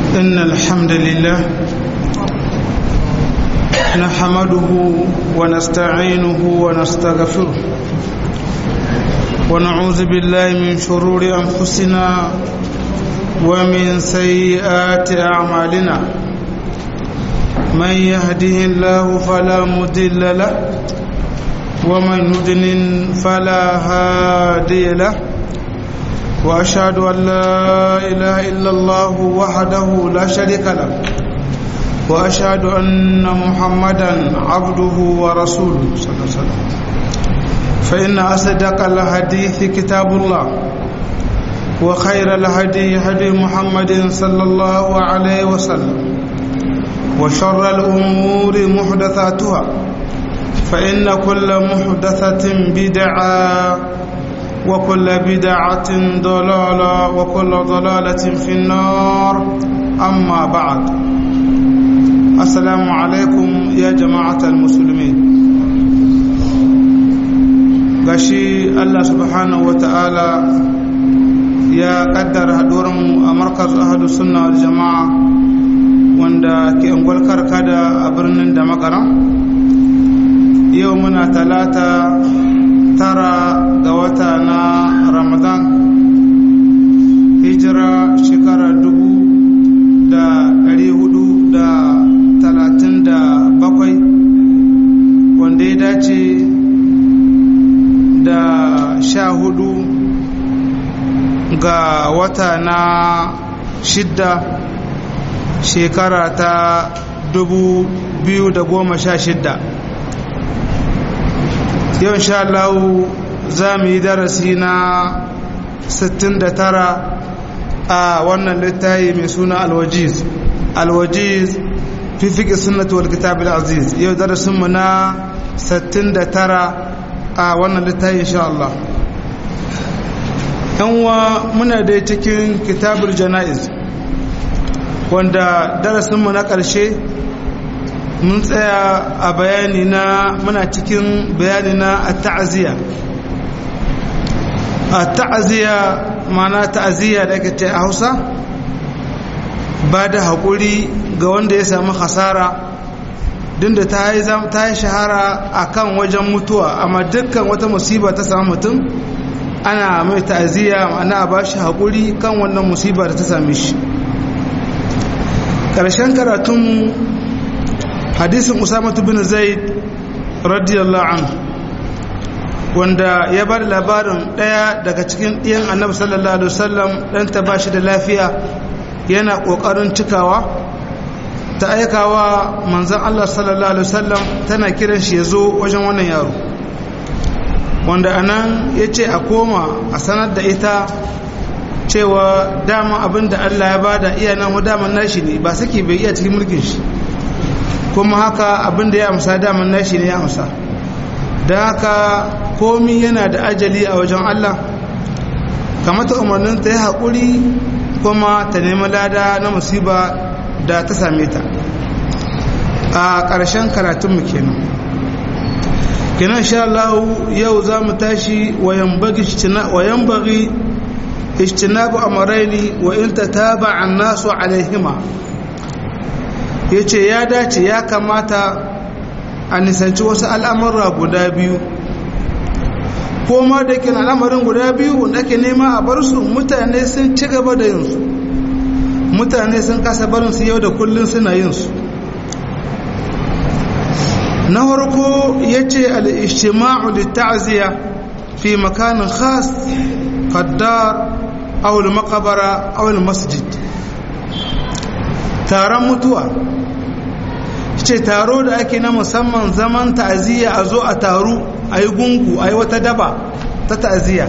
إن الحمد لله نحمده ونستعينه ونستغفره ونعوذ بالله من شرور أنفسنا ومن سيئات أعمالنا من يهده الله فلا مضل له ومن يضلل فلا هادي له واشهد ان لا اله الا الله وحده لا شريك له واشهد ان محمدا عبده ورسوله صلى الله عليه وسلم فان اصدق الحديث كتاب الله وخير الهدي هدي محمد صلى الله عليه وسلم وشر الامور محدثاتها فان كل محدثه بدعه وكل بدعة ضلالة وكل ضلالة في النار أما بعد السلام عليكم يا جماعة المسلمين gashi Allah subhanahu wa ta'ala ya kaddara haɗuwarmu a markaz ahadu sunna wal jama'a wanda ke ungwal karkada a birnin da makara yau muna talata tara ga wata na ramadan hijira shekara dubu da ɗari hudu da talatin da bakwai wanda ya dace da sha hudu ga wata na shidda shekara ta dubu biyu da goma sha shidda yau sha Allah za mu yi darasi na 69 a wannan littafi mai suna alwajiz alwajiz fi fiƙi sunnatu wal kitab aziz yau darasinmu na 69 a wannan littafi insha Allah yanwa muna da cikin kitabul jana'iz wanda darasinmu na ƙarshe mun tsaya a bayani na muna cikin bayani na a ta'aziyya a ta'aziyya mana ta'aziyya da ake a hausa ba da haƙuri ga wanda ya samu hasara din da ta yi shahara a kan wajen mutuwa amma dukkan wata musiba ta samu mutum ana mai ta'aziyya ana ba shi haƙuri kan wannan musiba da ta same shi ƙarshen karatunmu hadisin usama bin zaid radiyallahu anhu wanda ya bada labarin daya daga cikin ɗiyan annabi sallallahu alaihi wasallam dan ta bashi da lafiya yana kokarin cikawa ta aikawa manzon Allah sallallahu alaihi wasallam tana kiran shi yazo wajen wannan yaro wanda anan yace a koma a sanar da ita cewa dama abinda Allah ya bada iya nan daman nashi ne ba saki bai iya cikin mulkin shi kuma haka abin da ya amsa daman nashi ne ya amsa da haka komi yana da ajali a wajen Allah kamata umarnin ta yi haƙuri kuma ta nemi lada na musiba da ta same ta a ƙarshen karatunmu kenan kenan sha Allah yau za mu tashi wayan bagi ishtinabu amaraini wa in ta taba an nasu alaihima ya ce ya dace ya kamata a nisanci wasu al'amurra guda biyu ko ma da ke al'amarin guda biyu wanda ake nema a bar su mutane sun ci gaba da yinsu mutane sun kasa barinsu yau da kullum suna yinsu na harko ya ce al'ishima'u da ta'aziyya fi makanin khas kaddar awul makabara awul masjid taron mutuwa ce taro da ake na musamman zaman ta'aziyya a zo a taru a yi gungu a yi wata daba ta ta'aziyya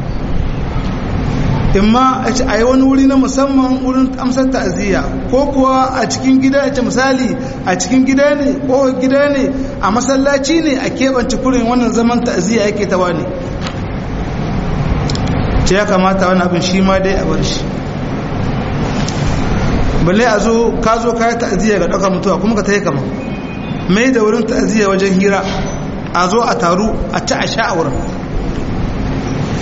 imma a yi wani wuri na musamman wurin amsar ta'aziyya ko kuwa a cikin gida a ce misali a cikin gida ne ko gida ne a masallaci ne a keɓance kurin wannan zaman ta'aziyya yake tawa ne ce ya kamata wani abin shi ma dai a bar shi balle a zo ka zo kayan ta'aziyya ga ɗaukar mutuwa kuma ka tayi kama mai da wurin ta'aziyya wajen hira a zo a taru a ci a sha a wurin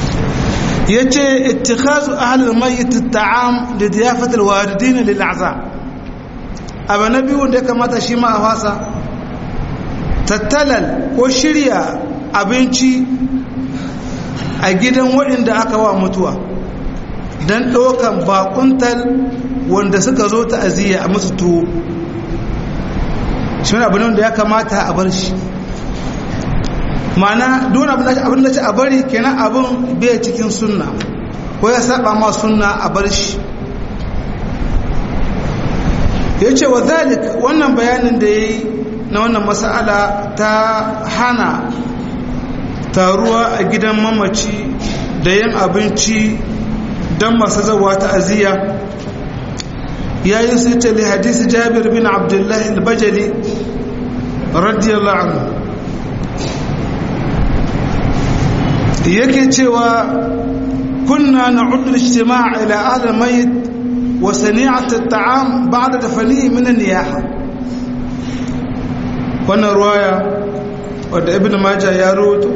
yace ittikhazu ahli al-mayyit at-ta'am li diyafati al-walidin lil a'za abu na biyu da ya kamata shi ma a fasa tattalal ko shirya abinci a gidan waɗanda aka wa mutuwa don ɗaukan bakuntal wanda suka zo ta'aziyya a musu tuwo shi abu da ya kamata a bar shi ma'ana don abin da ce a bari kenan abin bai cikin sunna ko ya saba ma sunna a bar shi ya ce wa zalik wannan bayanin da ya yi na wannan mas'ala ta hana taruwa a gidan mamaci da yin abinci don masu zawa ta'aziyya ya yi su ce hadisi jabir bin abdullahi al-bajali radiyallahu anhu yake cewa kunna na'uddu al-ijtima' ila ahli al-mayyit wa sani'at at-ta'am ba'da dafanihi min an-niyaha wannan ruwaya wadda ibn majah ya rawaito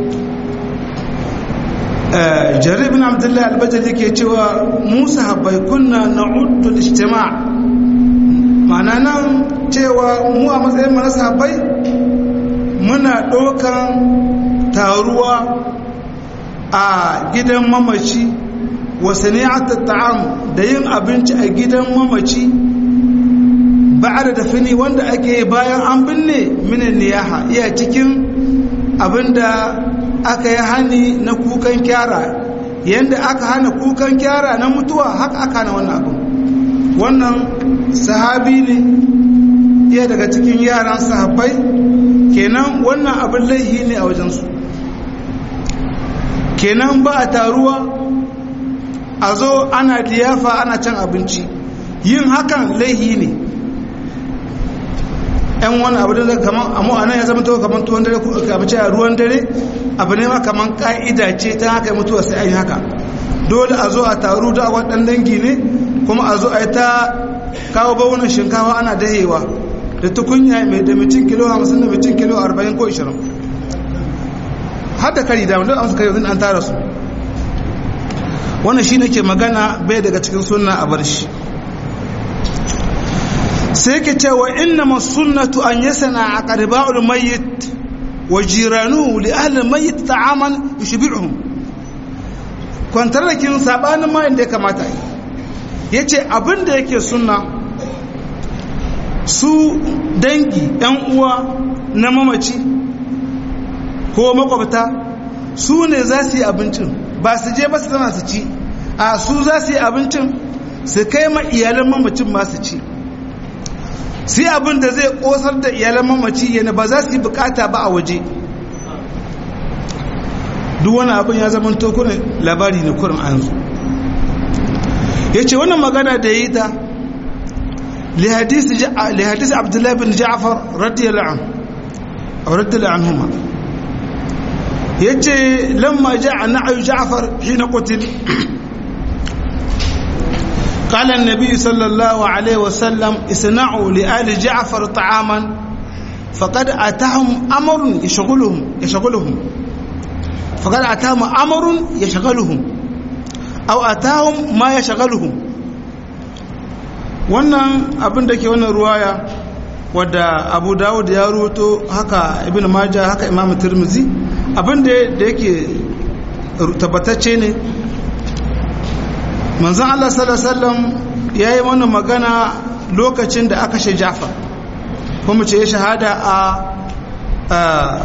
jarir ibn abdullah al-bajali ke cewa musa habbai kunna na'uddu al-ijtima' ma'ana nan cewa mu a matsayin mu na sahabbai muna ɗaukan taruwa a gidan mamaci wa sani'at ta'am da yin abinci a gidan mamaci ba'da da fini wanda ake bayan an binne minan niyaha iya cikin abinda aka yi hani na kukan kyara yanda aka hana kukan kyara na mutuwa haka aka hana wannan abin wannan sahabi ne iya daga cikin yaran sahabbai kenan wannan abin laihi ne a wajensu kenan ba a taruwa a zo ana liyafa ana can abinci yin hakan laihi ne yan wani abu da kaman amma anan ya zama to kaman tuwon dare ko abinci a ruwan dare abu ne ma kaman ka'ida ce ta haka mutuwa sai an yi haka dole a zo a taru da akwai dan dangi ne kuma a zo a yi ta kawo bawunan shinkawa ana dahewa da tukunya mai da mutum kilo 50 da mutum kilo 40 ko 20 har da kari da wanda an suka yi an tara su wannan shi nake magana bai daga cikin sunna a bar shi sai ke cewa inna sunnatu an yasana a qariba'ul mayyit wa jiranuhu li ahli mayyit ta'aman yushbi'uhum kwantar da kin sabanin ma inda ya kamata yace abin da yake sunna su dangi yan uwa na mamaci ko makwabta su ne za su yi abincin ba su je ba su zama su ci a su za su yi abincin su kai ma iyalan mamacin ma su ci sai abin da zai kosar da iyalan mamaci yana ba za su yi bukata ba a waje duk wani abin ya zama tokunan labari ne kurin an zo ya ce wannan magana da ya yi ta lihadisi abdullahi bin ja'afar radiyallahu anhuma ya ce lamma ja'a na'ayu ja'afar hina qutil قال النبي صلى الله عليه وسلم اصنعوا لآل جعفر طعاما فقد أتاهم أمر يشغلهم يشغلهم فقد أتاهم أمر يشغلهم أو أتاهم ما يشغلهم wannan abin da ke wannan ruwaya wadda abu dawud ya ruto haka ibn majah haka imam tirmizi abin da yake tabbatacce ne manzan Allah sallallahu ya yi mana magana lokacin da aka shi Jafar kuma ce ya shahada a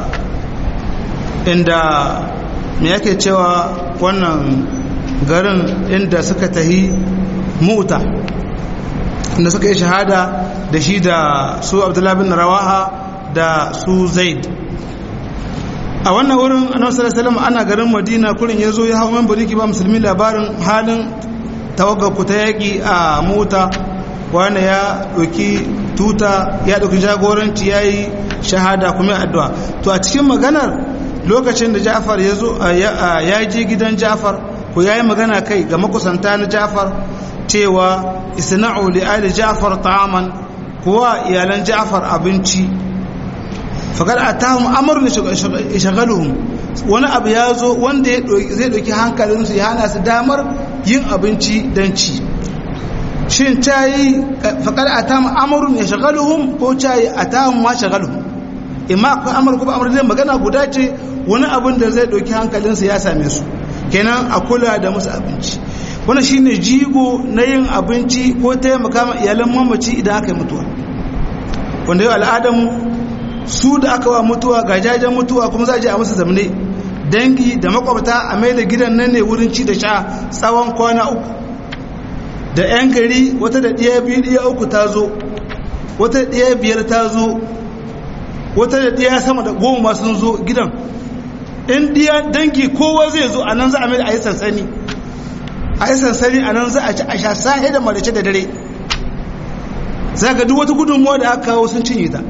inda me yake cewa wannan garin inda suka tahi muta inda suka yi shahada da shi da su abdullahi bin rawaha da su zaid a wannan wurin annabi sallallahu alaihi ana garin madina kurin yazo ya hawo man buriki ba musulmi labarin halin ku ta yaƙi a mota wani ya ɗauki tuta ya ɗauki jagoranci ya yi shahada kuma addu'a to a cikin maganar lokacin da jafar ya zo ya je gidan jafar ko ya yi magana kai ga makusanta na jafar cewa isna'u li ali jafar ta'aman kuwa iyalan jafar abinci faƙar a tahun amurin shagaluhun wani abu ya zo wanda zai ɗauki hankalinsu ya hana su damar yin abinci don ci shin cayi faƙar a ta amurin ya shagaluhun ko cayi a ta ma shagaluhun imma akwai amur kuma amur zai magana guda ce wani abin da zai ɗauki hankalinsa ya same su kenan a kula da musu abinci wani shine jigo na yin abinci ko taimaka ma iyalan mamaci idan aka yi mutuwa wanda yau al'adamu su da aka wa mutuwa ga jajen mutuwa kuma za a je a musu zamne dangi da makwabta a mai da gidan nan ne wurin ci da sha tsawon kwana uku da 'yan gari wata da ɗaya biyu ɗaya uku ta zo wata da ɗaya biyar ta zo wata da ɗaya sama da goma sun zo gidan in ɗiya dangi kowa zai zo a nan za a mai da a yi sansani a yi sansani a nan za a ci a sha sahi da marace da dare za ga duk wata gudunmuwa da aka kawo sun cinye ta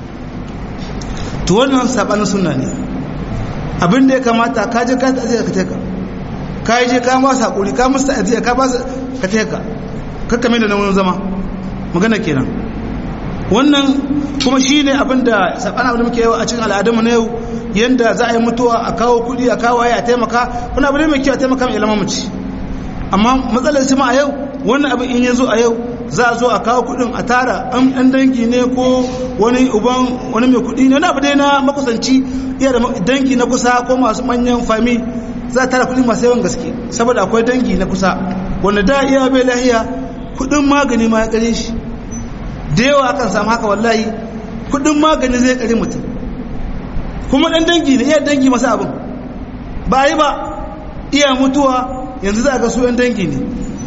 to wannan saɓanin suna ne abin da ya kamata ka je ka ta'aziyya ka teka ka je ka ba hakuri ka musu ta'aziyya ka ba su ka teka kakka mai da nan zama magana kenan wannan kuma shine abin da sabana abin da muke yawa a cikin al'adunmu na yau yanda za a yi mutuwa a kawo kuɗi a kawo waye a taimaka wani abu ne mai kyau a taimaka mai ilama mace amma matsalar shi ma a yau wannan abin in ya zo a yau za a zo a kawo kuɗin a tara an ɗan dangi ne ko wani uban wani mai kuɗi ne wani abu dai na makusanci iya da dangi na kusa ko masu manyan fami za a tara kuɗi masu yawan gaske saboda akwai dangi na kusa wanda da iya bai lahiya kuɗin magani ma ya kare shi da yawa akan samu haka wallahi kuɗin magani zai kare mutum kuma ɗan dangi ne iya dangi masu abin ba yi ba iya mutuwa yanzu za a ga su ɗan dangi ne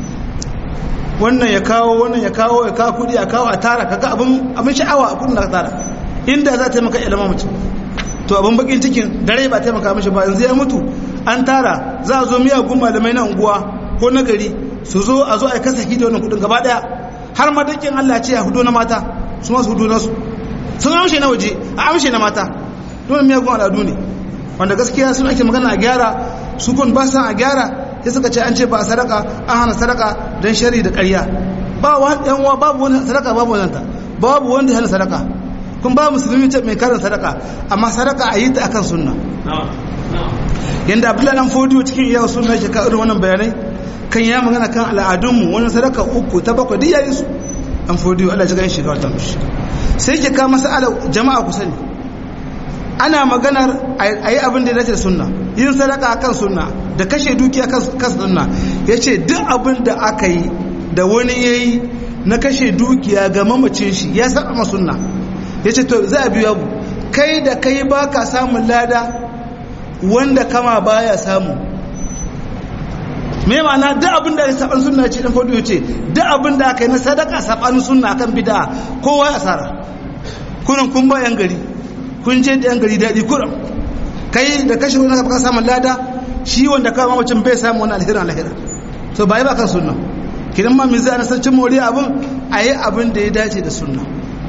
wannan ya kawo wannan ya kawo ya kawo kudi a kawo a tara kaga abin abin sha'awa a kudin da ka tara inda za ta taimaka ilama mutum to abin bakin cikin dare ba taimaka mishi ba yanzu ya mutu an tara za a zo miyagun malamai na unguwa ko na gari su zo a zo a kasa hidi wannan kudin gaba daya har ma dakin Allah ce a hudu na mata su masu hudu nasu sun amshe na waje a amshe na mata dole miyagun al'adu ne wanda gaskiya sun ake magana a gyara su kun ba san a gyara sai suka ce an ce ba a sadaka an hana sadaka don shari da ƙarya ba yan uwa babu wani sadaka babu wani ta babu wanda hana sadaka kun ba musulmi ce mai karin sadaka amma sadaka a yi ta akan sunna yanda abdullahi dan fodiyo cikin iyawa sunna yake ka irin wannan bayanai kan ya magana kan al'adunmu wani sadaka uku ta bakwai duk yayin su dan fodiyo Allah ya ga shi ga wata mushi sai yake ka masala jama'a ku sani ana maganar a yi abin da ya dace da sunna yin sadaka akan sunna da kashe dukiya kan sunna ya ce duk abin da aka yi da wani ya yi na kashe dukiya ga mamacin shi ya saba ma sunna ya ce to za a biyu abu kai da kai ba ka samun lada wanda kama baya samu me ma'ana duk abin da ya saban sunna ce dan fadu ce duk abin da aka yi na sadaka saban sunna kan bid'a kowa ya asara kunan kun ba yan gari kun je da yan gari daɗi kuran kai da kashe wani ka samun lada shi wanda kawai mamacin bai samu wani alherin alhera so ba yi ba kan sunna kidan ma min zai ana san cin moriya abin a yi abin da ya dace da sunna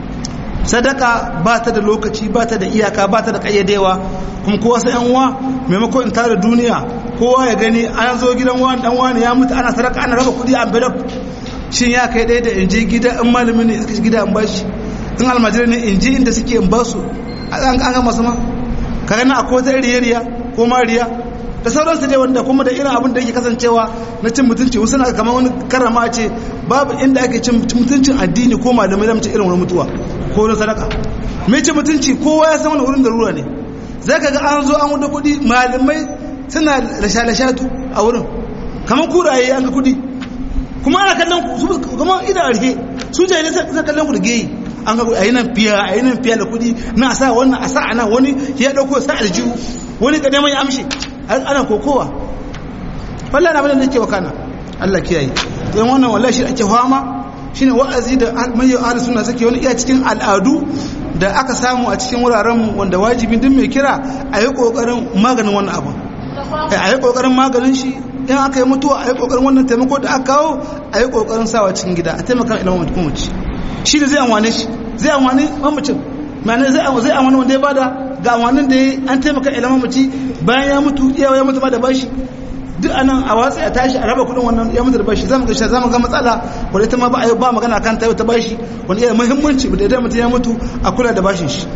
sadaka ba ta da lokaci ba ta da iyaka ba ta da kayyadewa kuma kowa sai yan uwa maimako in tara duniya kowa ya gani an zo gidan wani dan wani ya mutu ana sadaka ana raba kudi a envelope shin ya kai ɗaya da in je gida in malami ne suka gida in bashi in almajiri ne in je inda suke in basu an ga masu ma kaga na akwai wata riya ko mariya da sauransu dai wanda kuma da irin abin da yake kasancewa na cin mutunci wasu na kamar wani karama ce babu inda ake cin mutuncin addini ko malamai da mace irin wani mutuwa ko wani sadaka mai cin mutunci kowa ya san wani wurin darura ne za ka ga an zo an wuda kuɗi malamai suna lasha-lashatu a wurin kamar kuraye an ga kuɗi kuma ana kallon su kuma idan arhe su jahilai suna kallon ku da geyi an ga a yi nan fiya a yi nan fiya da kuɗi na a sa wannan a sa a nan wani ya ɗauko sa aljihu wani ka neman ya amshe ana kokowa wallahi abin da yake wakana Allah kiyaye don wannan wallahi shi ake fama shine wa'azi da mai ahlus sunna suke wani iya cikin al'adu da aka samu a cikin wuraren mu wanda wajibi duk mai kira a yi kokarin maganin wannan abu a yi kokarin maganin shi in aka yi mutuwa a yi kokarin wannan taimako da aka kawo a yi kokarin sawa cikin gida a taimaka ilimin mutum mace shi da zai amwane shi zai amwane mamacin ma'ana zai zai amwane wanda ya bada ga amwanin da an taimaka ilimin mace bayan ya mutu iyawa ya mutu ba da bashi duk anan a watsa ya tashi a raba kudin wannan ya mutu da bashi zamu ga shi zamu ga matsala wanda ita ma ba ba magana kan ta ta bashi wanda yana muhimmanci da idan mutum ya mutu a kula da bashin shi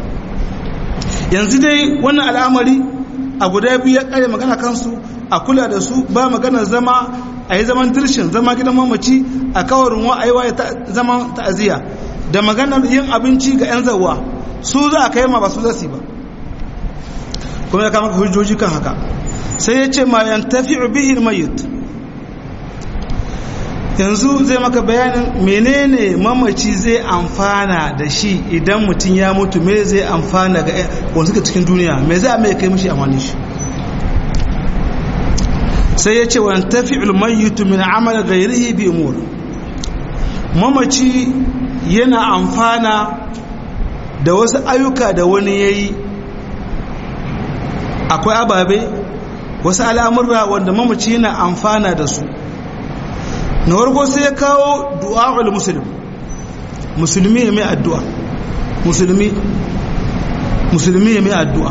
yanzu dai wannan al'amari a guda biyu ya kare magana kansu a kula da su ba magana zama a yi zaman dirshin zama gidan mamaci a kawarin wa a yi waye zaman ta'aziyya da maganar yin abinci ga 'yan zawa su za a kai ma ba su zasi ba kuma ya kama hujjoji kan haka sai ya ce ma yan tafi bihin mayit yanzu zai maka bayanin menene mamaci zai amfana da shi idan mutum ya mutu me zai amfana ga wanda suka cikin duniya me zai mai kai mishi amfani shi sai ya ce wa tafi ulmayitu min amal gairihi bi umur mamaci yana amfana da wasu ayyuka da wani ya yi akwai ababe wasu al'amurra wanda mamaci yana amfana da su na warko sai ya kawo du'a'ul musulmi musulmi ya mai addu'a musulmi musulmi ya mai addu'a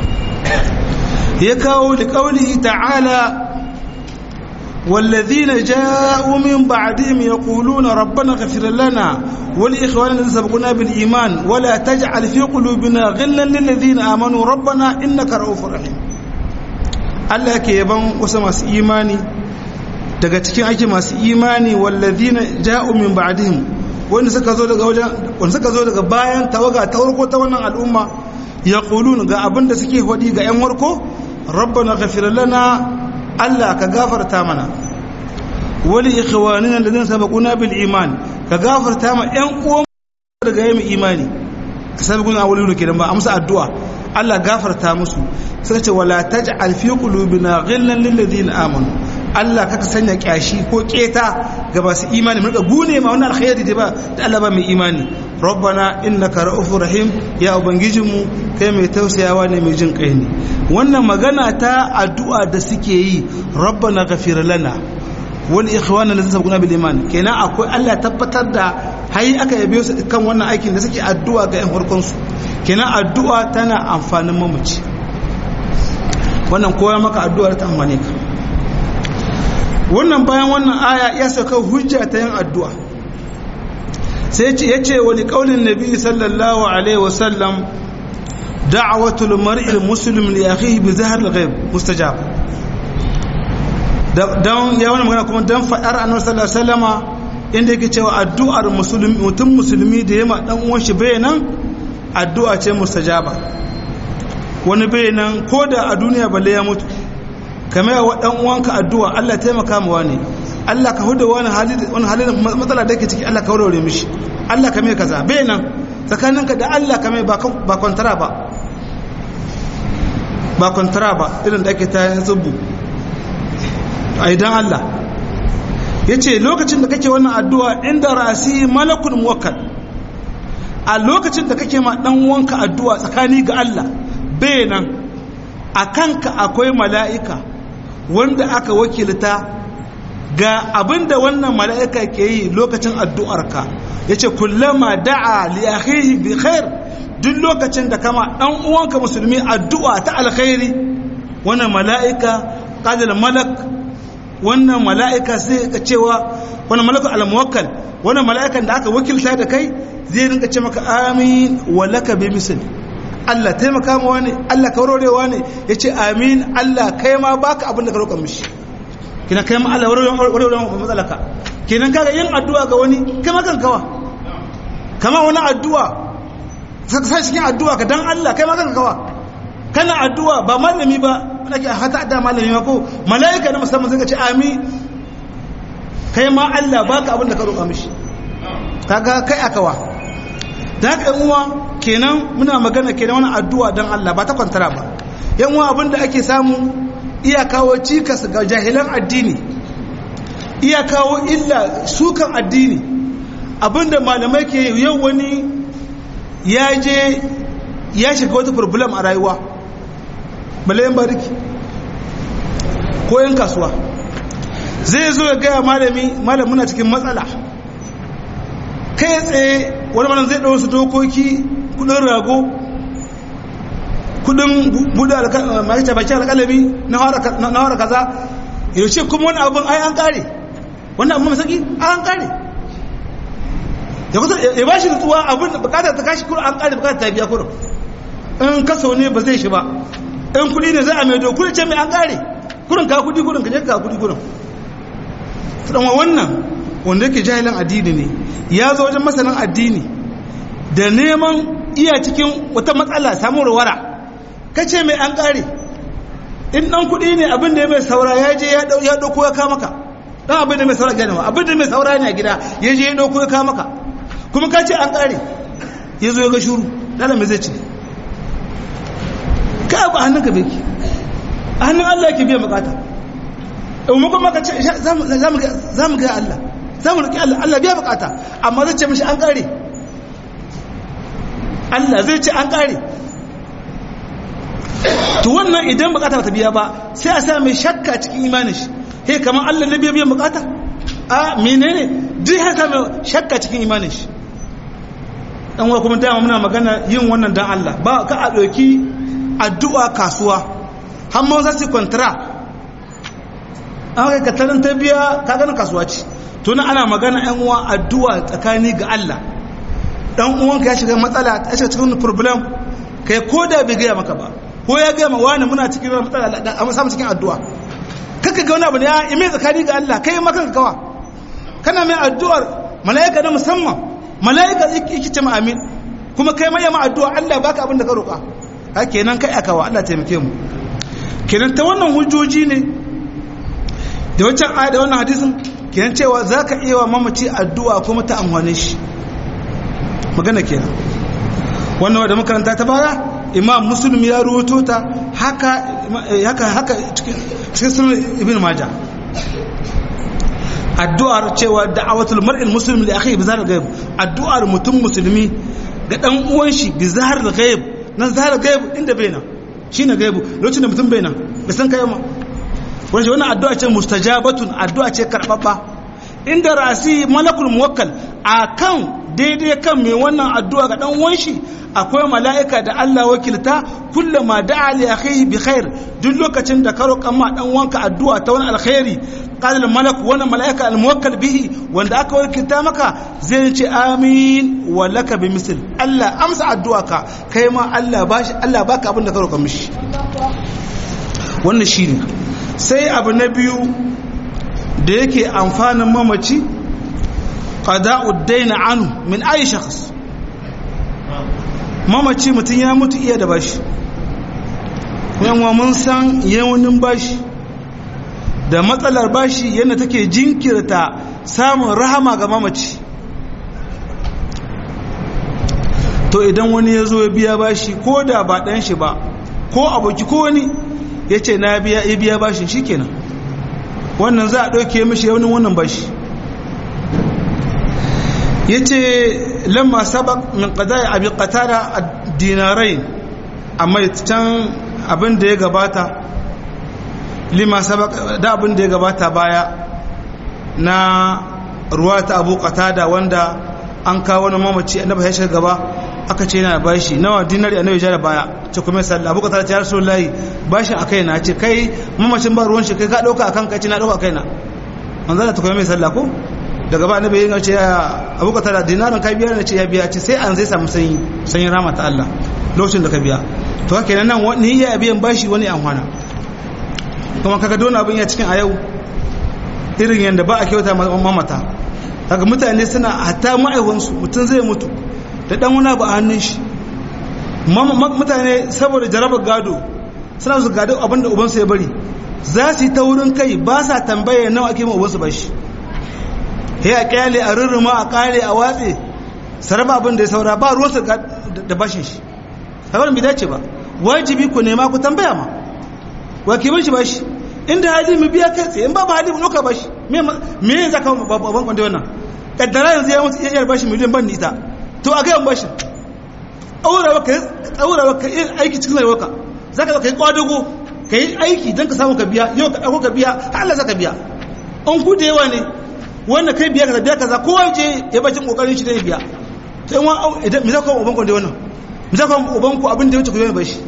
ya kawo liƙaunihi ta'ala والذين جاءوا من بعدهم يقولون ربنا اغفر لنا ولإخواننا الذين سبقونا بالإيمان ولا تجعل في قلوبنا غلا للذين آمنوا ربنا إنك رؤوف رحيم Allah ke yaban wasu masu imani daga cikin ake masu imani wallazina ja'u min ba'dihim wanda suka zo daga wajen wanda suka zo daga bayan tawaga ta farko ta wannan al'umma yaqulun ga abinda suke hodi ga yan warko rabbana ghafir lana Allah ka gafarta mana wali ikhwanina alladhina sabaquna bil iman ka gafarta ma ƴan uwan daga yayin imani sabaquna awwalu kenan ba amsa addu'a Allah gafarta musu sai ce wala taj'al fi qulubina ghillan lil ladina amanu Allah kaka sanya kyashi ko keta ga masu imani mun ga gune ma wannan alkhairi da ba da Allah ba mai imani rabbana innaka ra'ufur rahim ya ubangijinmu kai mai tausayawa ne mai jin kai ne wannan magana ta addu'a da suke yi rabbana ghafir lana wal ikhwana allazina sabaquna bil iman kenan akwai Allah tabbatar da hayi aka yabe su kan wannan aikin da suke addu'a ga yan farkon su kenan addu'a tana amfanin mamaci wannan koya maka addu'a ta amfane ka wannan bayan wannan aya ya saka hujja ta yin addu'a sai ya ce wani ƙaunin nabi sallallahu alaihi wasallam da'awatul mar'il muslim li akhihi bi zahr al-ghaib mustajab dan ya wani magana kuma dan fadar annabi sallallahu alaihi wasallama inda yake cewa addu'ar musulmi mutum musulmi da yema dan uwan shi bayanan addu'a ce mustajaba wani bayanan koda a duniya balle ya mutu kamar wa dan uwanka addu'a Allah taimaka mu wani Allah ka huda wani hali wani halin matsala da yake ciki Allah ka warware mishi Allah ka mai kaza bai nan tsakaninka da Allah ka mai ba kwantara ba ba kwantara ba irin da ake ta yin zubu a idan Allah ya ce lokacin da kake wannan addu'a inda rasi malakun muwakkal a lokacin da kake ma dan wanka addu'a tsakani ga Allah bai nan a kanka akwai mala'ika wanda aka wakilta ga abinda wannan mala'ika ke yi lokacin addu'arka ya ce kullama da'a liyahihi bi khair duk lokacin da kama ɗan uwanka musulmi addu'a ta alkhairi wannan mala'ika ƙadil malak wannan mala'ika sai ka cewa wannan malakun al-muwakkal wannan mala'ikan da aka wakilta da kai zai rinka ce maka amin walaka bi misali Allah taimaka ma wani Allah kaurorewa ne ya ce amin Allah kai ma baka abin da ka roƙa mishi kina kai ma Allah warwarewa matsalaka kenan kaga yin addu'a ga wani kai ma kankawa kama wani addu'a sai cikin addu'a ka dan Allah kai ma kankawa kana addu'a ba malami ba nake hata da malami ma ko malaika na musamman sai ka ce amin kai ma Allah baka abin da ka roƙa mishi kaga kai akawa da haka yan uwa kenan muna magana kenan wani addu'a don Allah ba ta kwantara ba yan uwa abinda ake samu iya kawo cikas ga jahilan addini iya kawo illa sukan addini abinda malamai ke yau wani ya je ya shiga wata problem a rayuwa malayan bariki ko yan kasuwa zai zo ya gaya malami malam muna cikin matsala kai tsaye wani malam zai ɗau su dokoki kudin rago kudin buɗe makita baki alƙalami na hawara kaza yau ce kuma wani abin ai an ƙare wani abin masaki an ƙare ya ba shi nutsuwa abin da bukatar ta kashi kuro an ƙare bukatar ta biya kuro in kaso ne ba zai shi ba in kudi ne za a mai dokuri ce mai an ƙare kurin ka kudi kurin ka je ka kudi kurin dan wannan wanda yake jahilin addini ne ya zo wajen masanin addini da neman iya cikin wata matsala samun wara kace mai an kare in dan kuɗi ne abin da ya mai saura ya je ya ɗauko ya kama ka dan abin da mai saura gane ma abin da mai saura ne a gida ya je ya ɗauko ya kama ka kuma ka ce an kare ya zo ya ga shuru dala mai zai ce ka abu a hannun ka beki a hannun Allah yake biyan bukata in kuma ka ce za mu ga Allah za mu roƙi Allah Allah biya bukata amma zai ce mishi an kare Allah zai ce an kare to wannan idan bukata ta biya ba sai a sa mai shakka cikin imanin shi he kamar Allah ne biya biyan bukata a menene duk ya sa mai shakka cikin imanin shi dan wa kuma dama muna magana yin wannan dan Allah ba ka a doki addu'a kasuwa har ma za su kwantara an kai katarin ta biya ka gana kasuwa ce to na ana magana yan uwa addu'a tsakani ga Allah dan uwanka ya shiga matsala ya shiga cikin problem kai ko da bai gaya maka ba ko ya gaya ma wani muna cikin matsala a samu cikin addu'a kaka ga wani abu ne ya ime tsakani ga Allah kai maka kawa kana mai addu'ar mala'ika na musamman mala'ika yake ce ma amin kuma kai mai ma addu'a Allah baka abin da ka roƙa ha kenan kai akawa Allah taimake mu kenan ta wannan hujjoji ne da wancan aya da wannan hadisin kenan cewa zaka iya wa mamaci addu'a kuma ta amfane shi magana kenan wannan da makaranta ta baya imam muslim ya ruwato ta haka haka haka cikin sunan ibn majah addu'ar cewa da'awatul mar'il muslim li akhihi bi zahar ghaib addu'ar mutum musulmi ga dan uwan shi bi zahar ghaib nan zahar ghaib inda bai nan shine gaibu lokacin da mutum bai nan bai san kai ma wani wannan addu'a ce mustajabatun addu'a ce karbabba inda rasi malakul muwakkal akan daidai kan mai wannan addu'a ga dan uwan shi akwai mala'ika da Allah wakilta kullama da'a li akhihi bi khair duk lokacin da ka roƙa ma dan wanka addu'a ta wani alkhairi qala al malak wannan mala'ika al muwakkal bihi wanda aka wakilta maka zai ce amin wa laka bi misl Allah amsa addu'a ka kai ma Allah bashi Allah baka abin da ka roƙa mishi wannan shine sai abu na biyu da yake amfanin mamaci qada'ud dayn anhu min ayi shakhs mamaci mutum ya mutu iya da bashi yanwa mun san yawanin bashi da matsalar bashi yadda take jinkirta samun rahama ga mamaci to idan wani ya zo ya biya bashi ko da ba ɗan shi ba ko aboki ko wani ya ce na biya ya biya bashin shi kenan wannan za a ɗauke mashi yawanin wannan bashi ya ce lamma sabak min qada'i abi qatada ad-dinarain amma can abin da ya gabata lima sabak da abin da ya gabata baya na ruwa ta abu qatada wanda an kawo wani mamaci annabi ya shiga gaba aka ce yana bashi nawa dinari annabi ya da baya ce kuma sallah abu qatada ya rasulullahi bashin akai na ce kai mamacin ba ruwan shi kai ka dauka akan kai ce na dauka kai na manzo da ta kuma mai sallah ko daga ba annabi yin ce abu ka tara dinarin ka biya ne ce ya biya ce sai an zai samu sanyi sanyi rama ta Allah lokacin da ka biya to haka kenan nan ni ya biyan bashi wani an hana kuma kaga don abin ya cikin a yau irin yanda ba a kyauta mamata daga mutane suna hatta ma'aiwansu mutum zai mutu da dan wani abu a hannun shi mutane saboda jarabar gado suna su gado abinda ubansu ya bari za su yi ta wurin kai ba sa tambaye nawa ake ma ubansu bashi ya a kyale a rurruma a kare a watse saraba abin da ya saura ba ruwansa da bashin shi haɓar bai dace ba wajibi ku nema ku tambaya ma wa ke bashi bashi inda hali mu biya kai tsaye in ba ba hali mu ɗauka bashi me yin zaka babban kwanda wannan kaddara yanzu ya mutu iya bashi miliyan ban ita to a gayan bashi aurawa ka yi aiki cikin rayuwarka za ka yi kwadago ka yi aiki don ka samu ka biya yau ka ɗauko ka biya har Allah za ka biya an ku da yawa ne wannan kai biya kaza biya kaza kowa je ya bacin kokarin shi da ya biya to in wani idan mi zaka uban ku da wannan mi zaka uban ku abin da ya wuce ku yi bashi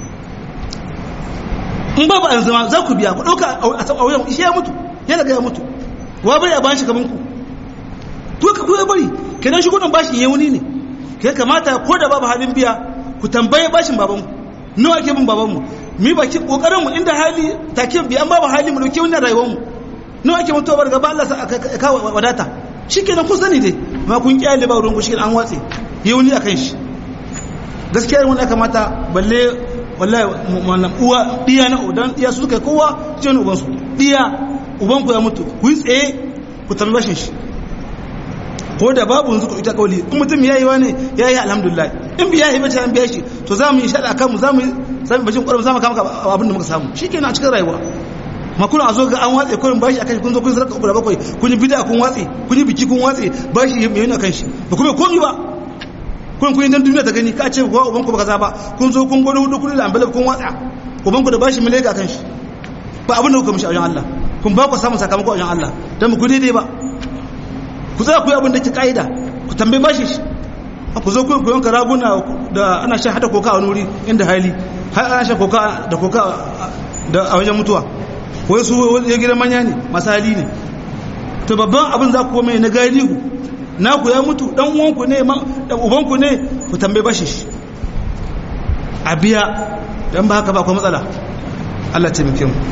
in ba ba an zama za ku biya ku dauka a wajen shi ya mutu ya daga ya mutu wa bari a bayan shi gaban ku to ka ku bari kenan shi kudin bashi ya wuni ne kai kamata ko da babu halin biya ku tambaye bashin baban ku nawa ake bin baban mu mi baki kokarin mu inda hali take biya an babu hali mu dauke wannan rayuwar mu nawa ake mutuwa bar gaba Allah sa ka wadata shikenan kun sani dai ma kun kyale ba ruwan ku shikenan an watse yau ni akan shi gaskiya wani ya kamata balle wallahi wannan uwa diya na udan diya su kai kowa ce ne uban su diya uban ku ya mutu ku yi tsaye ku tambaye bashin shi ko da babu yanzu ku ita kauli in mutum ya yi wani ya yi alhamdulillah in biya yi bace an biya shi to za mu yi shaɗa kanmu za mu yi sami bashin ƙwarar za mu kama abin da muka samu shi kenan a cikin rayuwa ma kuna a zo ga an watse kurin bashi akan kun zo kun sarka uku da bakwai kun yi bida kun watse kun yi biki kun watse bashi mai yana kan shi ba kuma komi ba kun kun yi dan duniya ta gani ka ce ko uban ku ba kaza ba kun zo kun gwada hudu kudi da ambalab kun watsa uban ku da bashi mai ga kan shi ba abin da kuka mishi a wajen Allah kun ba ku samun sakamako a wajen Allah dan mu ku daidai ba ku za ku yi abin da ke ka'ida ku tambayi bashi shi ku zo ku yanka raguna da ana shan hada koka a wani wuri inda hali har ana shan koka da koka da a wajen mutuwa wai su ya gidan manya ne masu hali ne to babban abin za ku mai na galihu na ku ya mutu dan uwanku ne dan ubanku ne ku tambayi bashi shi a biya dan ba haka ba akwai matsala Allah ce muke mu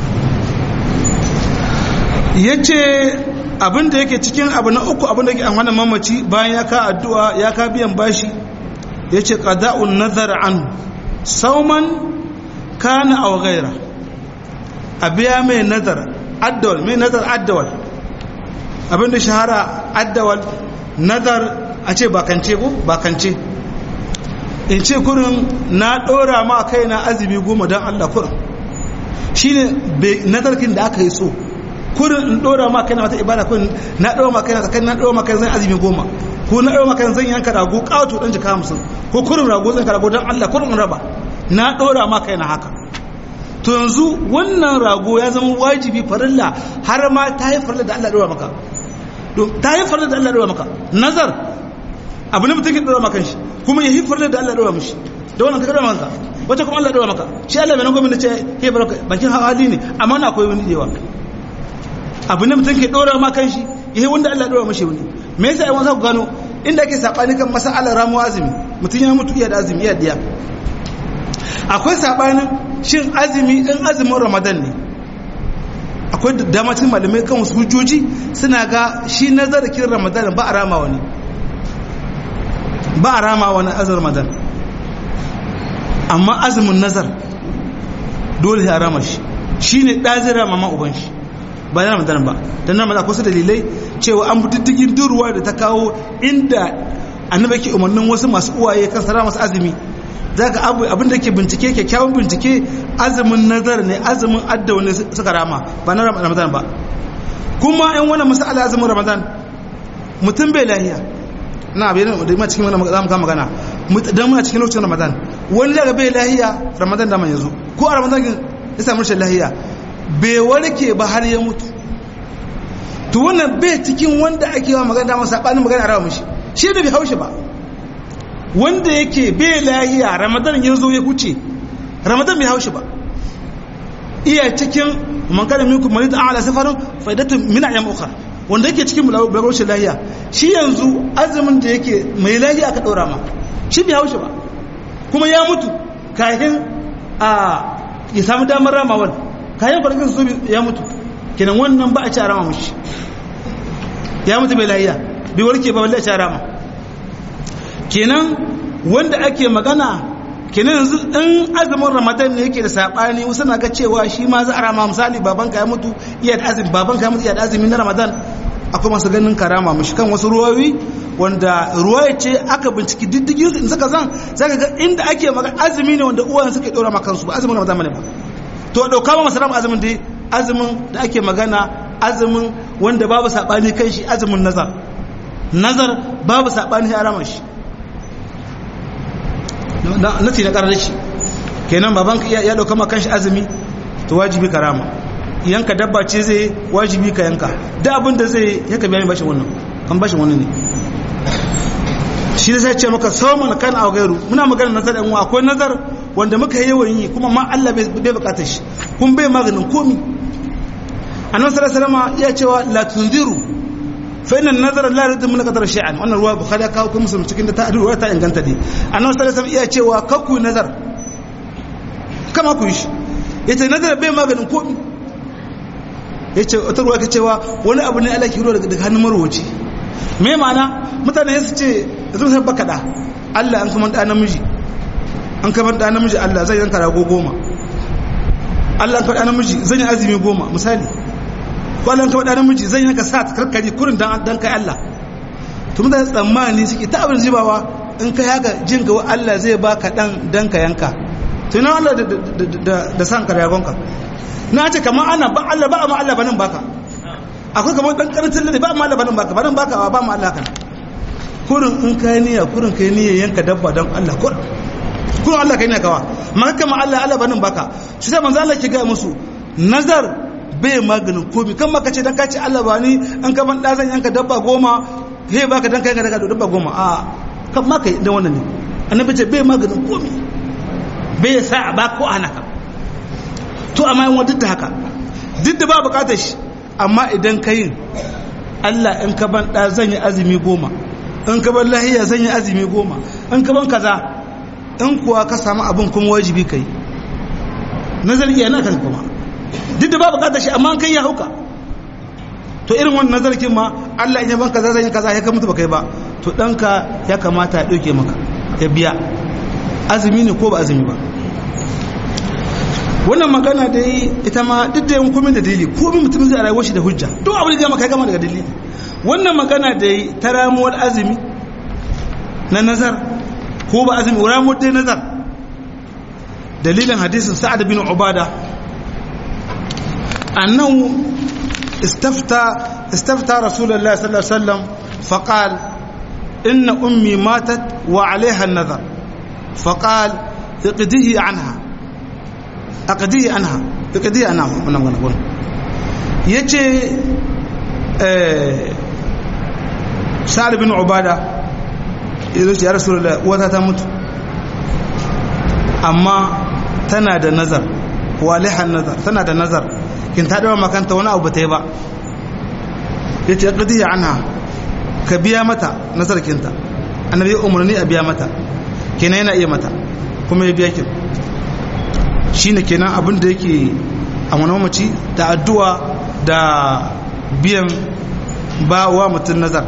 yace abin da yake cikin abu na uku abin da yake an hana mamaci bayan ya ka addu'a ya ka biyan bashi yace qada'un nazar an sauman kana aw ghaira a biya mai nazar addawal mai nazar addawal abinda shahara addawal nazar a ce bakance ko bakance in ce kurin na dora ma kai na azumi goma don Allah kurin shine nazarkin da aka yi so kurin in dora ma kai na wata ibada kurin na dora ma kai na tsakan na dora ma kai zan azumi goma ko na dora ma kai zan yanka rago kawato dan jika hamsin ko kurin rago zan ka rago don Allah kurin in raba na dora ma kai na haka to yanzu wannan rago ya zama wajibi farilla har ma ta yi farilla da Allah ɗora maka ta yi farilla da Allah ɗora maka nazar abu ne mutum ke ɗora maka shi kuma ya yi farilla da Allah ɗora mishi da wannan ka ɗora maka wacce kuma Allah ɗora maka shi Allah mai nan gwamnati ce he baraka bakin hali ne amma na akwai wani yawa abu ne mutum ke ɗora maka shi ya yi wanda Allah ɗora mishi wani me yasa ai wani ku gano inda ake saɓani kan masa'alar ramuwa azumi mutum ya mutu iya da azumi iya diya akwai saɓanin shin azumi in azumin ramadan ne akwai damacin malamai kan wasu hujjoji suna ga shi nazarkin ramadan ba a rama wani ba a rama wani azumin ramadan amma azumin nazar dole ya rama shi shi ne ɗazin rama ma uban shi ba na ramadan ba don na akwai su dalilai cewa an diddigin durwa da ta kawo inda annabi ke umarnin wasu masu uwaye kan sara masu azumi za ka abin da ke bincike kyakkyawan bincike azumin nazar ne azumin adda wani suka rama ba na ramadan ba kuma yan wani masala azumin ramadan mutum bai lahiya na abin da ma cikin wani zamu kama magana dan muna cikin lokacin ramadan wani daga bai lahiya ramadan da man yanzu ko a ramadan ya samu rashin lahiya bai warke ba har ya mutu to wannan bai cikin wanda ake wa magana da masa sabanin magana a rawa mishi shi da bai haushi ba wanda yake bai lahiya ramadan ya zo ya huce ramadan bai haushi ba iya cikin man kana minkum marid ala safarin faidatu min ayyam ukhra wanda yake cikin bulagoshin lahiya shi yanzu azumin da yake mai lahiya aka ɗora ma shi bai haushi ba kuma ya mutu kafin a ya samu damar ramawar kayan kwanakin su ya mutu kenan wannan ba a ci a rama mushi ya mutu bai lahiya bai warke ba balle a ci a rama kenan wanda ake magana kenan yanzu in azumin ramadan ne yake da sabani wasu na ga cewa shi ma za a rama misali babanka ya mutu iya da azumi babanka ya mutu iya da azumi na ramadan akwai masu ganin karama mushi kan wasu ruwayoyi wanda ruwaya ce aka binciki diddigin su in suka zan zaka ga inda ake magana azumi ne wanda uwan suke dora maka kansu ba azumin ramadan ne ba to dauka ba masu rama azumin dai azumin da ake magana azumin wanda babu sabani kan shi azumin nazar nazar babu sabani ya rama shi nati na karar shi kenan baban ya dauka maka kanshi azumi to wajibi karama yanka dabba ce zai wajibi ka yanka da abin da zai yanka biya bashin wannan kan bashin wannan ne shi da sai ce maka sauman kan a gairu muna magana nazar ɗan akwai nazar wanda muka yi yawan yi kuma ma Allah bai bukatar shi kun bai maganin komi annabi sallallahu alaihi wasallam ya cewa la tunziru fa inna nazara la yuridu min qadar shay'an wannan ruwa bukhari kawo kuma musulmi cikin da ta ruwa ta inganta dai annabi sallallahu alaihi wasallam iya cewa kakku nazar kama ku yi shi yace nazar bai maganin komi ya ce wata ruwa ka cewa wani abu ne Allah ke ruwa daga hannun marwaci me ma'ana mutane su ce zan san baka da Allah an kuma da namiji an kama da namiji Allah zai yanka rago goma Allah an kama da namiji zan yi azumi goma misali ko Allah an kama da namiji zan yanka sa karkari kurin dan dan kai Allah to mutane tsammani suke ta abin jibawa in kai haka jin ga Allah zai baka dan dan ka yanka to ina Allah da san ka ragonka na ce kamar ana ba Allah ba amma Allah banin baka akwai kamar dan karancin lade ba amma Allah banin baka banin baka ba amma Allah kana kurin in kai niyya kurin kai niyya yanka dabba don Allah kurin kurin Allah kai ne kawa maka kamar Allah Allah banin baka shi sai manzo Allah ke ga musu nazar bai maganin komi kan maka ce dan ka ce Allah ba ni an ka ban dazan yanka dabba goma he baka dan kai ka daga dabba goma a kan maka da wannan ne annabi ce bai maganin komi bai sa ba ko ana ka to amma yin duk da haka duk da ba bukatar shi amma idan ka yin Allah in ka ban ɗa zan yi azumi goma in ka ban lahiya zan yi azumi goma in ka ban kaza in kuwa ka samu abin kuma wajibi ka yi nazari yana kan kuma duk da ba bukatar shi amma kai ya hauka to irin wannan nazarkin ma Allah in ya ban kaza zan yi kaza ya ka mutu ba kai ba to ɗanka ya kamata ya ɗauke maka ya biya azumi ne ko ba azumi ba wannan magana da yi ita ma duk da yankumin da dalili ko bin mutum zai rayuwar shi da hujja duk abin da maka gama daga dalili wannan magana da yi ta ramuwar azumi na nazar ko ba azumi ramuwar dai nazar dalilin hadisin sa'ad bin ubada annahu istafta istafta rasulullahi sallallahu alaihi wasallam faqal inna ummi matat wa alaiha an-nazar faqal iqdihi anha aqdihi anha aqdihi anha wannan wannan wannan yace eh sa'ad bin ubada yace ya rasulullah wata ta mutu amma tana da nazar walihan nazar tana da nazar kin ta dawo makanta wani abu ta yi ba yace aqdihi anha ka biya mata nazar kinta annabi umarni a biya mata kenan yana iya mata kuma ya biya kin shine kenan abin da yake a wani mamaci da addu'a da biyan ba wa mutum nazar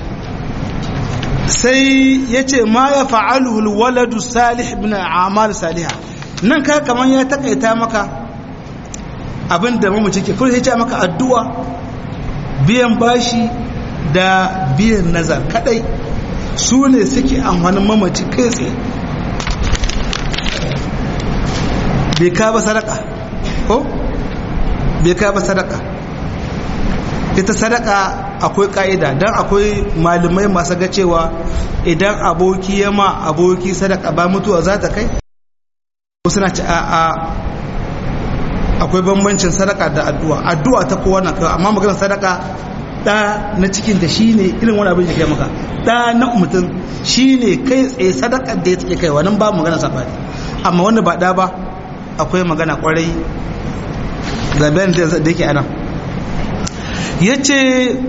sai ya ce ma ya fa'aluhul waladu salih bin amal saliha nan ka kamar ya takaita maka abin da mamaci ke kuma ya ce maka addu'a biyan bashi da biyan nazar kadai su ne suke amfanin mamaci kai tsaye bai ka ba sadaka ko bai ka ba sadaka ita sadaka akwai ka'ida don akwai malamai masu ga cewa idan aboki ya ma aboki sadaka ba mutuwa za ta kai suna ci a akwai bambancin sadaka da addu'a addu'a ta kowa na kai amma maganar sadaka da na cikin da shine irin wani abin da kai maka da na mutum shine kai tsaye sadakar da ya take kai wannan ba magana sabani amma wanda ba da ba akwai magana kwarai ga bayan da yake ana yace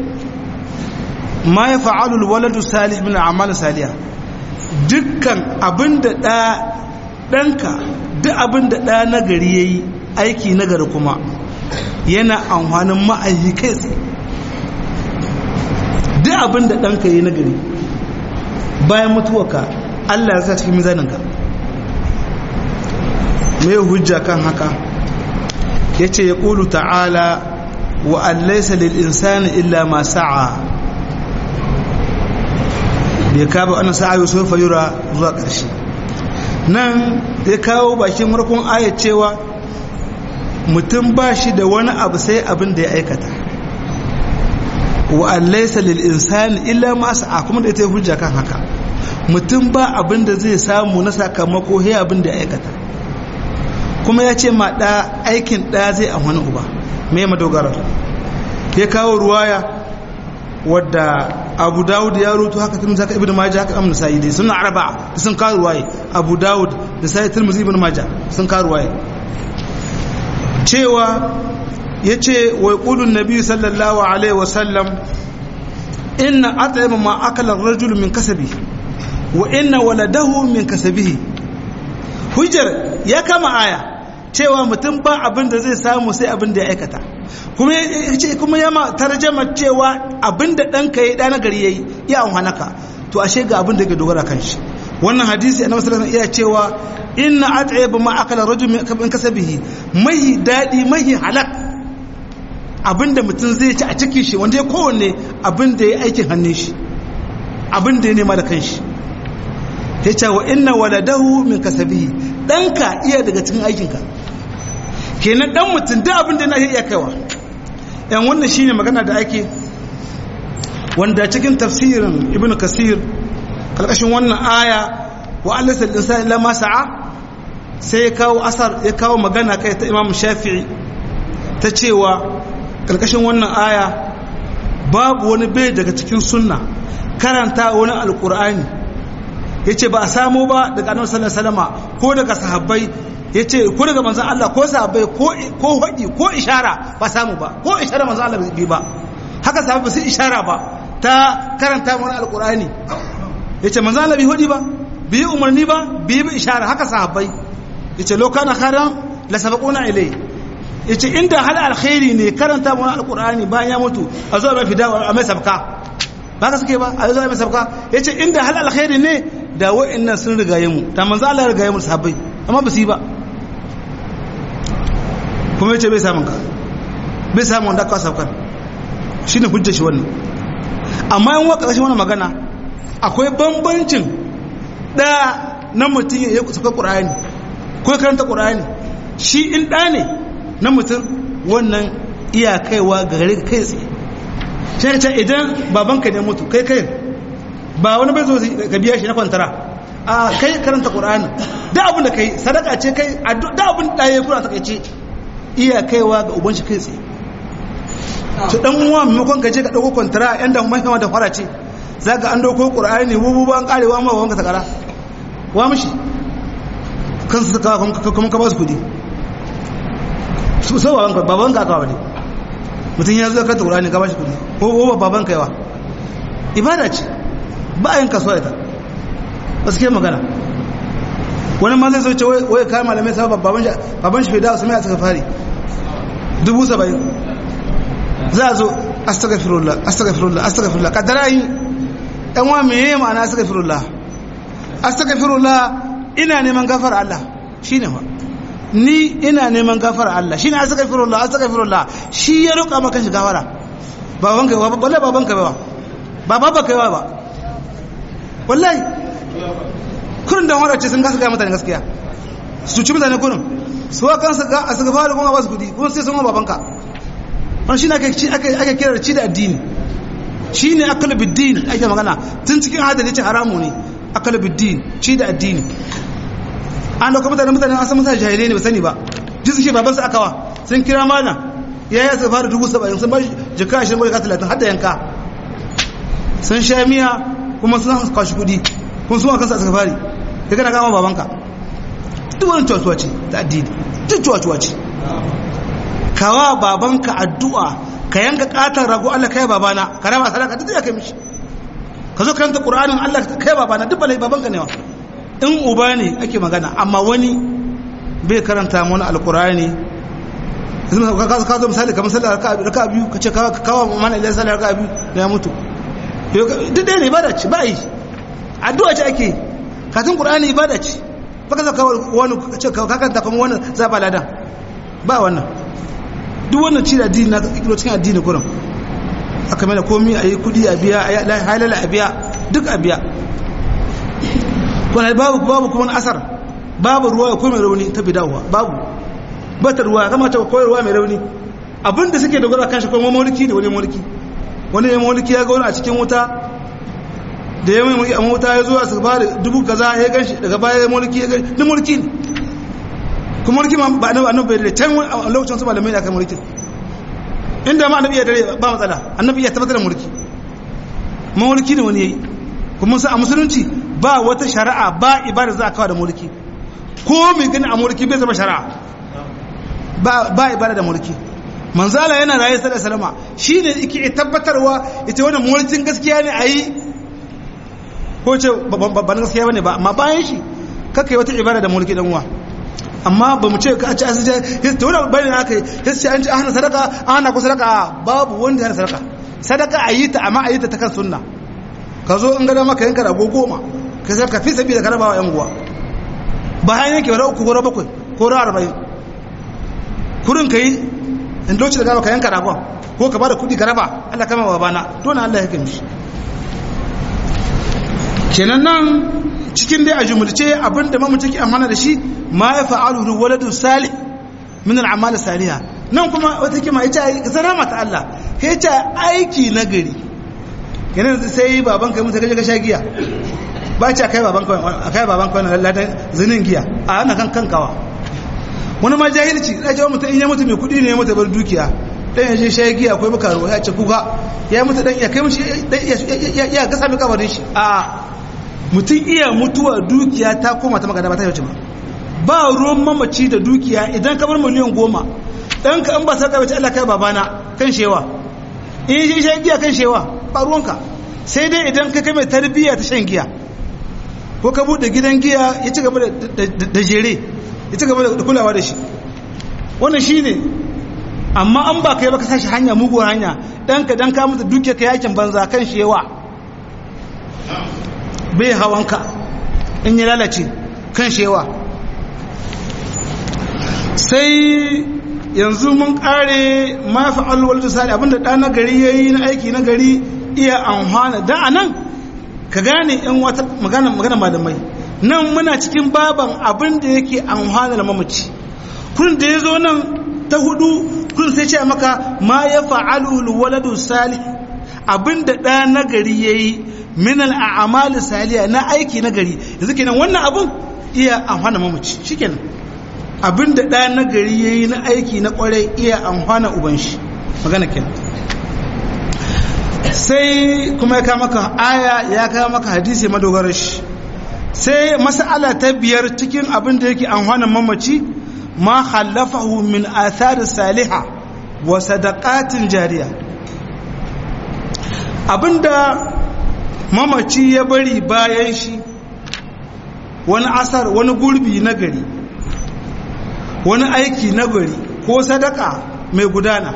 ma ya fa'alul waladu salih min a'mal salihah dukkan abinda da danka duk abinda da nagari yayi aiki nagari kuma yana amfanin ma'ayi kai tsaye duk abinda danka yayi nagari bayan mutuwarka Allah ya sa cikin mizaninka mai hujja kan haka ya ce ya ƙulu ta'ala wa allaisa lil'insani illa ma sa'a bai kaba ana sa'a yau sofa yura zuwa ƙarshe nan ya kawo bakin markon ayat cewa mutum ba shi da wani abu sai abin da ya aikata wa allaisa lil'insani illa ma sa'a kuma da ita yi hujja kan haka mutum ba abin da zai samu na sakamako he abin da ya aikata kuma ya ce ma ɗa aikin ɗa zai a wani uba mai madogarar ya kawo ruwaya wadda abu dawud ya rutu haka tun zaka ibn majah haka amna sai dai suna arba sun kawo ruwaye abu dawud da sai tirmidhi ibn majah sun kawo ruwaye cewa yace wa yaqulu an-nabi sallallahu alaihi wa sallam inna at'ama ma akala ar-rajulu min kasabi wa inna waladahu min kasabihi hujjar ya kama aya cewa mutum ba abin da zai samu sai abin da ya aikata kuma yace kuma ya ma tarjama cewa abinda ɗanka yayi ɗana gari yayi ya amfanaka to ashe ga abin da yake dogara kan shi wannan hadisi annabi sallallahu alaihi wasallam iya cewa inna at'ib ma akala rajul min kasabihi mai dadi mai halak abinda mutum zai ci a cikin shi wanda ya kowanne abinda ya aikin hannun shi abinda ya nema da kanshi ya ce wa inna waladahu min kasabihi ɗanka iya daga cikin aikinka kenan ɗan mutum da abinda na iya kaiwa yan wannan shine magana da ake wanda cikin tafsirin ibn kasir karkashin wannan aya wa allasa al-insani illa ma sa'a sai ya kawo asar ya kawo magana kai ta imam shafi'i ta cewa karkashin wannan aya babu wani bai daga cikin sunna karanta wani alkur'ani yace ba a samu ba daga annabi sallallahu alaihi wasallam ko daga sahabbai yace ko daga manzon Allah ko sahabbai ko ko hadi ko ishara ba samu ba ko ishara manzon Allah bai ba haka sahabbai su ishara ba ta karanta wani alkur'ani yace manzon Allah bai hadi ba bi umarni ba bi bi ishara haka sahabbai yace lo kana kharan la sabaquna ilai yace inda hal alkhairi ne karanta wani alkur'ani bayan ya mutu a zo mai fida a mai sabka ba ka suke ba a zo mai sabka yace inda hal alkhairi ne da wa'annan sun rigaye mu ta manzo Allah ya rigaye mu sahabbai amma ba su yi ba kuma yace bai samun ka bai samun wanda ka saukar shine hujjar shi wannan amma yan waka shi wannan magana akwai bambancin da na mutum ya sauka qur'ani ko karanta qur'ani shi in da ne na mutum wannan iya kaiwa ga gare kai tsaye shi ce idan babanka ne mutu kai kai ba wani bai zo ka biya shi na kwantara a kai karanta qur'ani da abin da kai sadaka ce kai da abin da ya kura takaice iya kaiwa ga uban shi kai tsaye to dan uwa maimakon ka je ka dauko kwantara yan da mai kama da fara ce zaka an dauko qur'ani bubu ban karewa ma wanka ta kara wa mishi kansu ta kawo kuma ka ba su kudi su so babanka babanka aka wani mutum ya zo kanta qur'ani ka ba shi kudi ko ko babanka yawa ibada ce ba yin kaso ita gaskiya magana wani ma zai sauce wai kayan malamai sa baban shi baban shi fida usman a tsaka fari dubu saba'in za a zo astaghfirullah astaghfirullah astaghfirullah kadara yi ɗan wa meye ma'ana astaghfirullah astaghfirullah ina neman gafar Allah shine fa ni ina neman gafar Allah shine astaghfirullah astaghfirullah shi ya roƙa maka shi gafara baban kai ba wallahi baban kai ba ba baba kai ba wallahi kurin da wara ce sun gasa ga mutane gaskiya su ci mutane kurin su wa kansu ga astaghfirullah kuma ba su kudi kuma sai sun wa babanka wannan shine ake ake ake kira ci da addini shine akalu biddin ake magana tun cikin hadari ce haramu ne akalu biddin ci da addini an dauka mutane mutane an san mutane jahilai ne ba sani ba ji suke baban su akawa sun kira mana ya yi su fara dubu saba'in sun ba jika ashirin bai ka talatin har da yanka sun sha miya kuma sun kwashi kudi kuma sun kansa suka fari ya gana kama babanka duk wani cuwa ce ta addini duk cuwa ce kawa babanka addu'a ka yanka katon rago Allah kai babana ka raba sadaka duk ya kai mishi ka zo karanta qur'anin Allah kai babana duk balai babanka ne wa in uba ne ake magana amma wani bai karanta mana alqur'ani ka zo misali kamar sallar raka biyu ka ce kawo mana idan sallar raka biyu da ya mutu duk ɗaya ne ibada ce ba yi addu'a ce ake katin qur'ani ibada ce baka zaka wani ka ce ka kanta kuma wannan za ba ladan ba wannan duk wannan ci da addini na kiro cikin addini kurin aka mana komi a yi kudi a biya a yi halala a biya duk a biya kuma babu babu kuma asar babu ruwa ko mai rauni ta bidawa babu bata ruwa kama ta koyarwa mai rauni abinda suke dogara kan shi kuma mulki ne wani mulki wani ya mulki ya ga wani a cikin wuta da ya mai a wuta ya zo a saba da dubu kaza ya ganshi daga baya ya mulki ya ganshi duk mulki ne kuma mulki ba annabi annabi bai da can a lokacin su malamai da aka mulki inda ma annabi ya dare ba matsala annabi ya tabbatar da mulki mulki ne wani yayi kuma sai a musulunci ba wata shari'a ba ibada za a kawo da mulki ko mai gani a mulki bai zama shari'a ba ba ibada da mulki manzala yana raye sallallahu alaihi wasallam shine yake tabbatarwa ita wannan mulkin gaskiya ne ayi ko ce ba gaskiya bane ba amma bayan shi kaka yi wata ibada da mulki dan uwa amma ba mu ce ka ci asirce ya ta wani bayan aka yi ya ce an ci hana sadaka an hana ku sadaka babu wanda ya hana sadaka sadaka a yi ta amma a yi ta ta kan sunna ka zo in gada maka yanka rago goma ka sai ka fi sabi da karabawa yan guwa bayan yanke wani uku ko bakwai ko ra arba'in kurin ka yi in lokaci da gaba ka yanka ragon ko ka bada kuɗi ka raba Allah kama wa bana dole Allah ya kimshi kenan nan cikin dai a jumulce abinda mamaci ke amfana da shi ma ya fa'alu waladun salih min al'amal saliha nan kuma wata kima ya ce zara mata Allah ya ce aiki na gari kenan sai baban kai mutu kaje ka sha giya ba ce kai baban kai kai baban kai na ladan zinin giya a ana kan kankawa wani ma jahilci da ce mutum in ya mutu mai kudi ne ya mutu bar dukiya dan ya je sha giya akwai bukaro ya ce kuka ya mutu dan ya kai mishi ya gasa mai kabarin shi a mutum iya mutuwa dukiya ta koma ta magana ba ta yace ba ba ruwan mamaci da dukiya idan ka bar miliyan goma dan ka an ba saka bace Allah kai babana kan shewa in shi shan giya kan shewa ba ruwanka sai dai idan ka kai mai tarbiyya ta shan giya ko ka bude gidan giya ya ci gaba da jere ya ci gaba da kulawa da shi wannan shine amma an ba kai ba ka sashi hanya muguwar hanya dan ka dan ka mutu dukiya ka yakin banza kan shewa bai hawanka in ya lalace kan shewa sai yanzu mun kare mafi alwal sali abinda ɗa na gari ya yi na aiki na gari iya amfana da a nan ka gane yan wata magana magana malamai nan muna cikin baban abin da yake amfana da mamaci kun da ya zo nan ta hudu kun sai ce maka ma ya fa'alu waladu salih abin da ɗa na gari ya yi min al'amali saliya na aiki na gari yanzu kenan wannan abun iya amfana mamaci shikenan abinda ɗa na gari ya yi na aiki na ƙwarai iya amfana uban shi magana kenan sai kuma ya kama maka aya ya kama maka hadisi madogarar shi sai mas'ala ta biyar cikin abin da yake amfana mamaci ma khallafahu min athari saliha wa sadaqatin jariya abinda mamaci ya bari bayan shi wani asar wani gurbi na gari wani aiki na gari ko sadaka mai gudana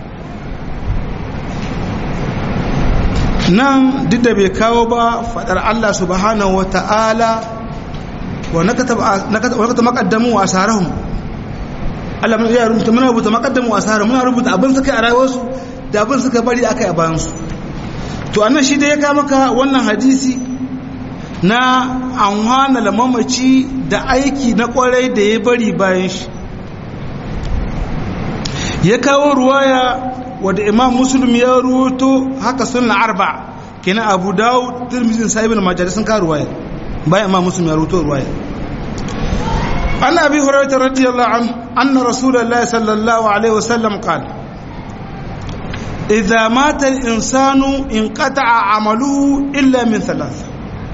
nan duk da bai kawo ba fadar Allah subhanahu wa ta'ala wa nakata makaddamu wa asarahum Allah mun iya rubuta muna rubuta makaddamu wa asarahum muna rubuta abin suka a rayuwarsu da abin suka bari aka yi a bayansu to annan shi da ya kama maka wannan hadisi na an hana mamaci da aiki na kwarai da ya bari bayan shi ya kawo ruwaya wadda imam muslim ya ruwato haka sunna arba kenan abu dawud tirmidhi sahibul majali sun kawo ruwaya bayan imam muslim ya ruwato ruwaya an abi hurairah radiyallahu anhu anna rasulullahi sallallahu alaihi wasallam qala idza mata al-insanu inqata'a 'amaluhu illa min thalath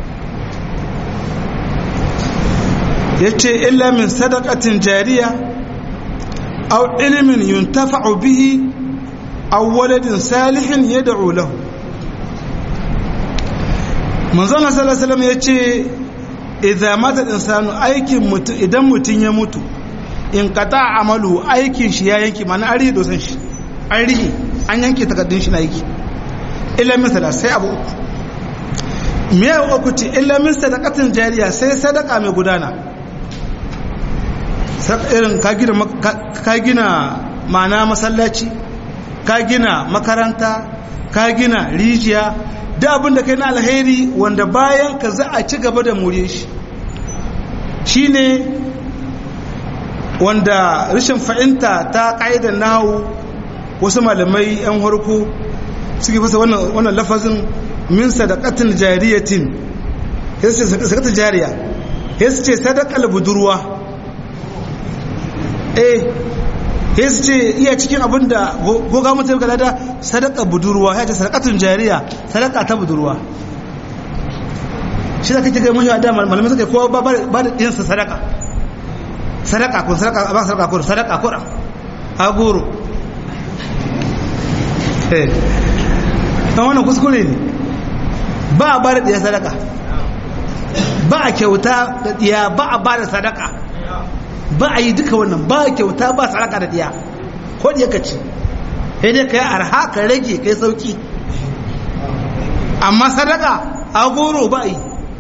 yace illa min sadaqatin jariya aw ilmin yuntafa'u bihi aw waladin salihin yad'u lahu manzon sallallahu alaihi wasallam yace idza mata insanu aikin mutu idan mutun ya mutu in qata amalu aikin shi ya yanki mana an rihe dosan shi an rihe an yanke takaddun shi na aiki illa min sada sai abu uku me ya uku ce illa min sadaqatin jariya sai sadaka mai gudana irin ka gina ma'ana masallaci ka gina makaranta ka gina rijiya da abin da kai na alheri wanda bayan ka za a ci gaba da mure shi shi ne wanda rashin fahimta ta ƙa'idar nahu wasu malamai 'yan harko suke fasa wannan lafazin min sadakatin jariyatin ya ce sadakatin jariya ya ce sadakal budurwa eh ya ce iya cikin abin da goga mutum ga da sadaka budurwa ya ce sadakatun jariya sadaka ta budurwa shi da kake gaimun da malamai suka kowa ba da ɗinsa sadaka sadaka ko sadaka ba sadaka ko sadaka ko a goro eh ta wannan kuskure ne ba a ba da ɗiya sadaka ba a kyauta da ɗiya ba a ba da sadaka ba a yi duka wannan ba kyauta ba saraka da diya ko diya ka ci sai dai kai arha ka rage kai sauki amma sadaka a goro ba a yi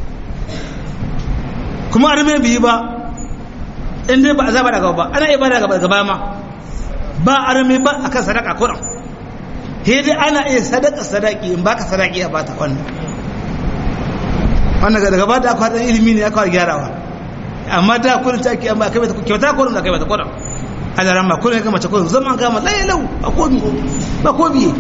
kuma arme biyi ba in dai ba a zaba daga ba ana iya ba daga gaba ma ba arme ba akan sadaka kuran sai dai ana iya sadaka sadaki in baka sadaki a bata wannan wannan daga gaba da akwai ilimi ne aka gyarawa amma da kullum ta ake amma kai mata kyauta kullum da kai mata kullum ala ramma kullum kai mace kullum zaman ga mata lau ba ko ba ko biye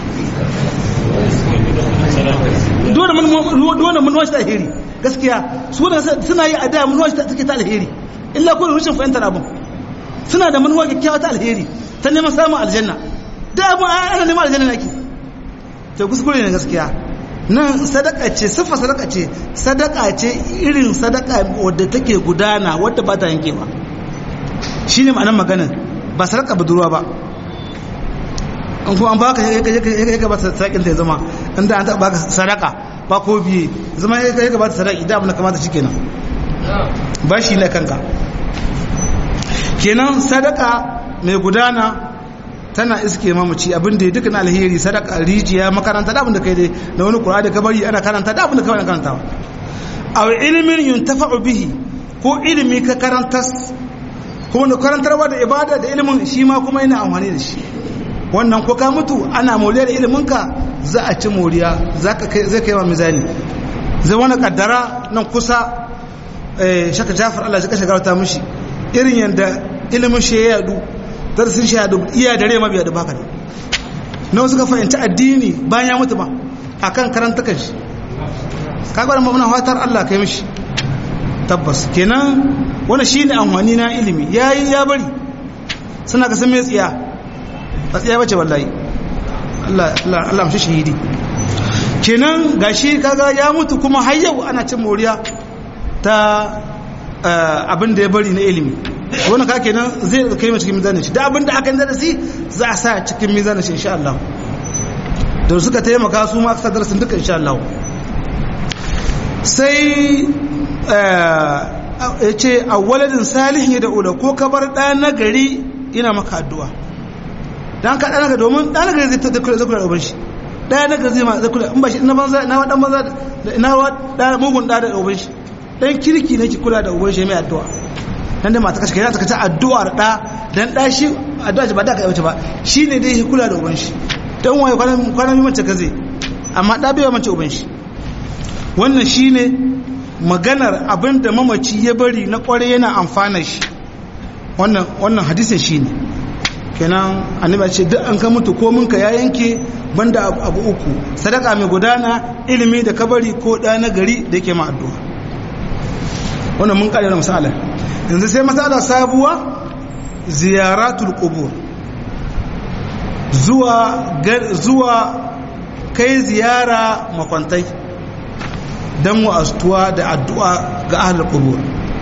dole mun dole mun wasu alheri gaskiya su da suna yi a da mun wasu take ta alheri illa kullum rushin fahimtar abun suna da manuwa kyakkyawa ta alheri ta neman samun aljanna da abun ana neman aljanna nake to kuskure ne gaskiya nan sadaka ce siffa sadaka ce sadaka ce irin sadaka wadda take gudana wadda ba ta yankewa shi ne ma'anar maganin ba sadaka budurwa ba in kuma an baka ya ga ba sadakin ta ya zama inda an taɓa baka sadaka ba ko biye zama ya ga ba ta sadaki da abin da kamata shi kenan ba shi ne kanka kenan sadaka mai gudana tana iske mamaci abin da ya duka na alheri sadaka rijiya makaranta da abin da kai dai da wani kura da kabari ana karanta da abin da kawai karantawa aw ilmin yuntafa'u bihi ko ilimi ka karantas kuma da karantarwa da ibada da ilimin shi ma kuma yana amfani da shi wannan ko ka mutu ana moriya da ilimin ka za a ci moriya zaka kai zai kai wa mizani zai wani kaddara nan kusa eh shaka Jafar Allah ya kashe garauta mishi irin yanda ilimin shi ya yadu darasin shahadu iya dare mabiya da baka ne na wasu ka fahimci addini bayan ya mutu ba a kan karanta kan shi kagwar muna fatar Allah kai mishi tabbas kenan wani shi ne amfani na ilimi ya yi ya bari suna kasan mai tsiya a tsiya bace wallahi Allah amshi shahidi kenan gashi kaga ya mutu kuma har yau ana cin moriya ta abin da ya bari na ilimi wani ka kenan zai kai mai cikin mizanin shi da abinda aka yi darasi za a sa cikin mizanin shi insha Allah da suka taimaka su ma aka darasin duka insha Allah sai ya ce a waladin salihin ya da'ula ko ka bar ɗa na gari ina maka addu'a don ka ɗa na gari domin ɗa na gari zai kula da uban shi ɗa na gari zai ma zai kula in ba shi ina banza ina wa ɗan banza ina wa mugun ɗa da uban shi ɗan kirki ne ki kula da uban shi mai addu'a dan da mata kashe ta kace addu'ar da dan da shi addu'a ba da ka yace ba shine dai kula da uban shi dan waye kwanan kwanan mace kaze amma da bai mace uban shi wannan shine maganar abinda mamaci ya bari na kware yana amfana shi wannan wannan hadisin shine kenan annabi ce duk an ka mutu ko munka ya yanke banda abu uku sadaka mai gudana ilimi da kabari ko da na gari da yake ma addu'a wannan mun kare da misalan yanzu sai matsala sabuwa ziyaratul qubur zuwa zuwa kai ziyara makwantai dan wa'astuwa da addu'a ga ahlul qubur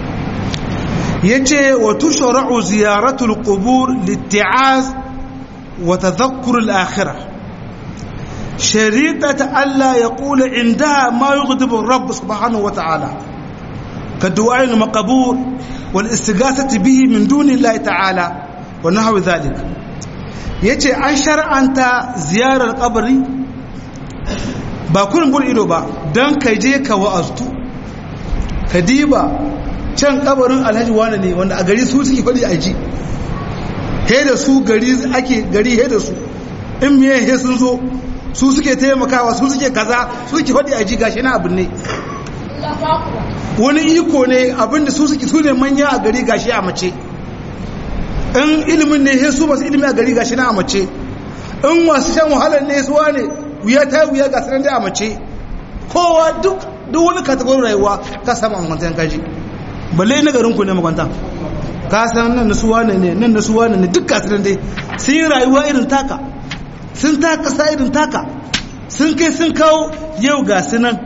yace wa tushra'u ziyaratul qubur litti'az wa tadhakkur al-akhirah شريطة ألا يقول عندها ما يغضب الرب سبحانه وتعالى كالدعاء المقبور والاستغاثة به من دون الله تعالى ونحو ذلك yace an shar'anta ziyarar kabari ba kurin gudu ido ba don ka je ka wa'aztu ka diba can kabarin alhaji wane ne wanda a gari su suke faɗi a ji he da su gari ake gari he da su in miye he sun zo su suke taimakawa su suke kaza su suke faɗi a ji gashi na abin ne wani iko ne abinda su suke su ne manya a gari gashi a mace in ilimin ne he su masu ilimi a gari gashi na a mace in wasu shan wahalar ne suwa ne wuya ta wuya ga sanar da a mace kowa duk duk wani katagorin rayuwa ka samu a makwantan kaji balle na garin ku ne makwantan ka san nan na suwa ne nan na suwa ne duk ga sanar dai sun yi rayuwa irin taka sun taka sa irin taka sun kai sun kawo yau ga su nan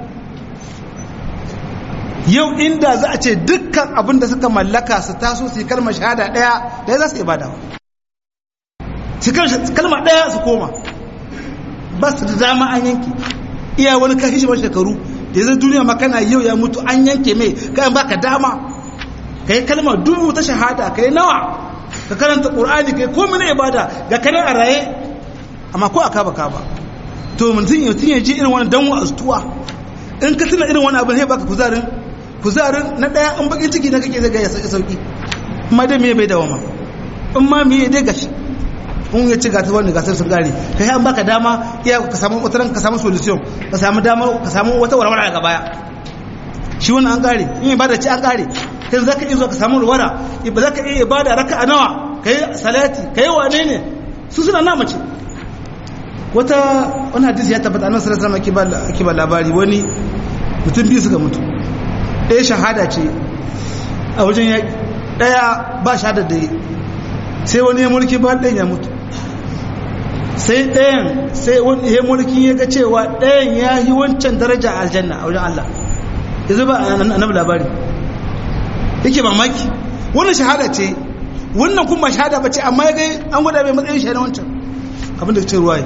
yau inda za a ce dukkan abin da suka mallaka su taso su yi kalmar shahada ɗaya da za su yi badawa su kalma ɗaya su koma ba su da dama an yanke iya wani kashi shi shekaru da zai duniya makana yau ya mutu an yanke mai kayan baka dama ka yi kalmar dubu ta shahada ka yi nawa ka karanta ƙur'ani ka yi komi na ibada ga kanan a raye amma ko a kaba kaba to mutum ya mutum ya ji irin wani danwa astuwa in ka tuna irin wani abin sai baka kuzarin kuzarin na ɗaya in bakin ciki na kake zai ga ya sauki amma dai me bai dawama in ma me dai gashi in ya ci gasar wani gasar sun gare ka yi an baka dama iya ka samu wata ka samu solution ka samu dama ka samu wata warwara daga baya shi wani an kare in ibada ce an kare kai za ka iya zuwa ka samu warwara ba za ka iya ibada raka a nawa ka yi salati ka yi wane ne su suna na mace wata wani hadisi ya tabbata annan sallallahu alaihi wasallam ake ba labari wani mutum biyu suka mutu ɗaya shahada ce a wajen yaƙi ɗaya ba shahada da yi sai wani ya mulki ba ɗayan ya mutu sai ɗayan sai wani ya mulki ya ga cewa ɗayan ya yi wancan daraja a aljanna a wajen Allah ya zuba a annabi labari yake mamaki wannan shahada ce wannan kuma shahada ba ce amma ya gai an gwada mai matsayin shahada wancan abin da ce ruwa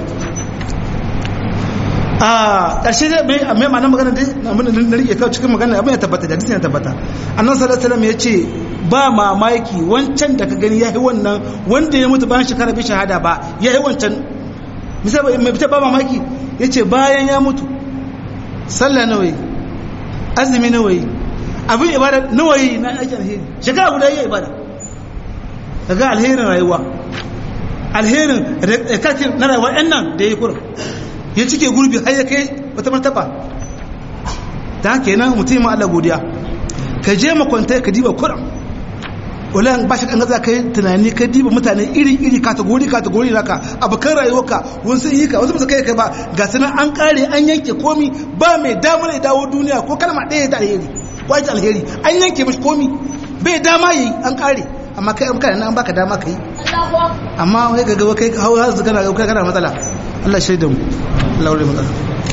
a ƙarshe da mai amma ma'anar magana dai abin da na rike kawai cikin magana abin ya tabbata da ya tabbata annan sallallahu alaihi ya ce ba mamaki wancan da ka gani ya yi wannan wanda ya mutu bayan shekara bai shahada ba ya yi wancan misali mai fita ba mamaki ya ce bayan ya mutu sallah nawa yi azumi nawa yi abin ibada nawa yi na aikin alheri shekara guda yi ibada daga alherin rayuwa alherin rikakin na rayuwa yan nan da ya yi kurin ya cike gurbi har ya kai wata martaba ta haka yana mutum ma Allah godiya ka je makwantai ka diba kurin ulan ba shi kan gaza kai tunani ka diba mutane iri iri kategori kategori naka abokan rayuwarka wani sun yi ka wasu ba kai kai ba ga sunan an kare an yanke komi ba mai damar ya dawo duniya ko kalma ɗaya da alheri ko ta alheri an yanke mashi komi bai dama yi an kare amma kai an kare an baka dama kai amma wai ga gaba kai hau har kana kai kana matsala Allah shaida mu Allah wuri matsala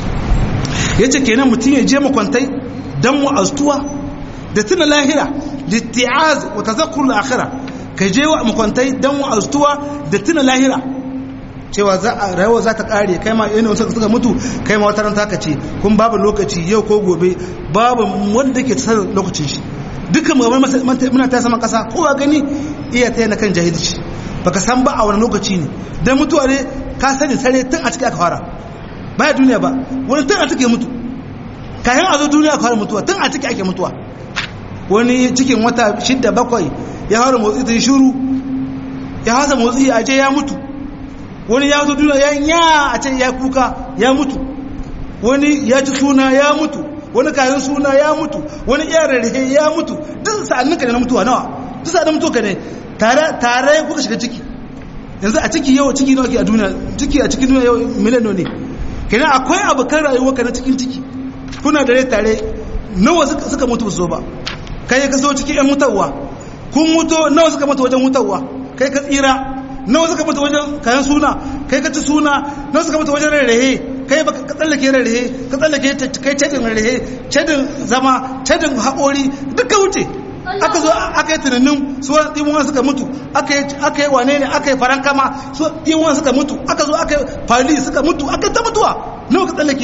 yace kenan mutum ya je makwantai dan mu astuwa da tuna lahira litti'az wa tazakkur al-akhirah ka je wa makwantai dan mu astuwa da tuna lahira cewa za a rayuwa za ta kare kai ma yana wasu suka mutu kai ma wata ran taka ce kun babu lokaci yau ko gobe babu wanda ke tsara lokacin shi dukkan mu muna ta sama kasa kowa gani iya ta yana kan jahilci baka san ba a wani lokaci ne dan mutuwa ne ka sani sare tun a cikin aka fara baya duniya ba wani tun a cikin mutu kayan a zo duniya aka fara mutuwa tun a cikin ake mutuwa wani cikin wata shidda bakwai ya fara motsi ta yi shuru ya hasa motsi a ce ya mutu wani ya zo duniya ya nya a ce ya kuka ya mutu wani ya ci suna ya mutu wani kayan suna ya mutu wani iya rarrahe ya mutu duk sa'annin ka ne na mutuwa nawa duk sa'annin mutuwa ka ne tare tare kuka shiga ciki yanzu a ciki yau ciki nawa ke a duniya ciki a cikin duniya yau miliyan ne kenan akwai abokan rayuwa ka na cikin ciki kuna da rai tare nawa suka mutu ba so ba kai ka so cikin yan mutuwa kun mutu nawa suka mutu wajen mutuwa kai ka tsira nawa suka mutu wajen kayan suna kai ka ci suna nawa suka mutu wajen rarrahe kai ba ka tsallake rarrahe ka tsallake kai cadin rarrahe cadin zama cadin haƙori duka wuce aka zo aka yi tunanin su wani ɗimuwan suka mutu aka yi wane ne aka yi farankama su ɗimuwan suka mutu aka zo aka yi fali suka mutu aka yi ta mutuwa nawa ka tsallake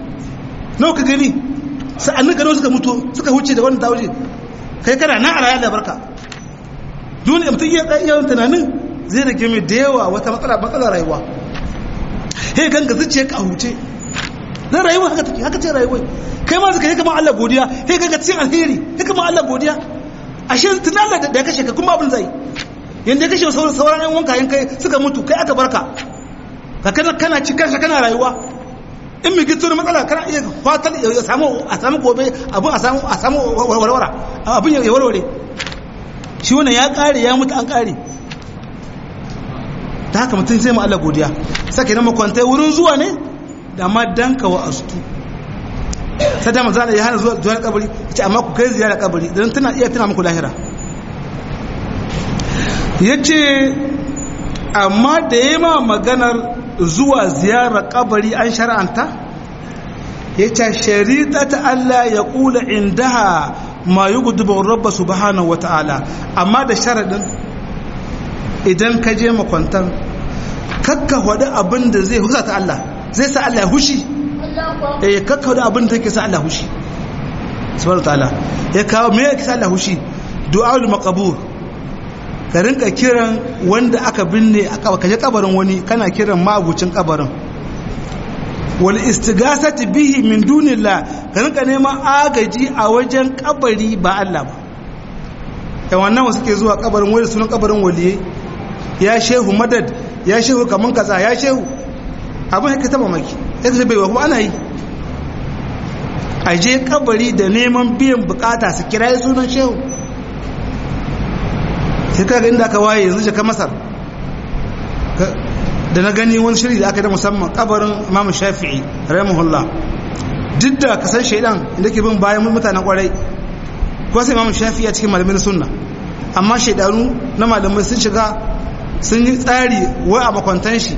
nawa ka gani sa'annin ka nawa suka mutu suka wuce da wani ta wuce kai kana na a rayar da barka dole mutum iya yawan tunanin zai rage mai da yawa wata matsala matsala rayuwa he ganga zuciya ka huce na rayuwa haka take haka ce rayuwa kai ma zaka yi kamar Allah godiya he ganga cikin alheri he kamar Allah godiya ashe tunan Allah da ya kashe ka kuma abin zai yanda ya kashe sauran sauran yan wanka yan kai suka mutu kai aka barka ka kana kana ci kanka kana rayuwa in mai gito matsala kana iya fatan ya samu a samu gobe abin a samu a samu warwara abin ya warware shi wannan ya kare ya mutu an kare ta haka mutum sai mu Allah godiya sake na makwantai wurin zuwa ne da ma danka wa astu sai da manzo ya hana zuwa zuwa kabari yace amma ku kai ziyara kabari dan tana iya tana muku lahira yace amma da yema maganar zuwa ziyara kabari an shar'anta yace sharitata Allah ya kula indaha ma yughdibu rabb subhanahu wataala amma da sharadin idan ka je makwantan kakka wadi abin da zai husa ta Allah zai sa Allah ya hushi eh kakka wadi abin da yake sa Allah hushi subhanahu ta'ala ya kawo me yake sa Allah hushi du'aul maqbur ka rinka kiran wanda aka binne aka kaje kabarin wani kana kiran ma'abucin kabarin wal istighasati bihi min dunillah ka rinka neman agaji a wajen kabari ba Allah ba da wannan wasu ke zuwa kabarin wani sunan kabarin waliye ya shehu madad ya shehu kaman kaza ya shehu abin haka taba maki ya ce bai wa kuma ana yi a je kabari da neman biyan bukata su kira sunan shehu sai kaga inda aka waye yanzu shaka masar da na gani wani shiri da aka da musamman kabarin imam shafi'i rahimahullah duk da kasan shaidan inda ke bin bayan mutanen kwarai ko sai imam shafi'i a cikin malamin sunna amma shaidanu na malamai sun shiga sun yi tsari wai a makwantan shi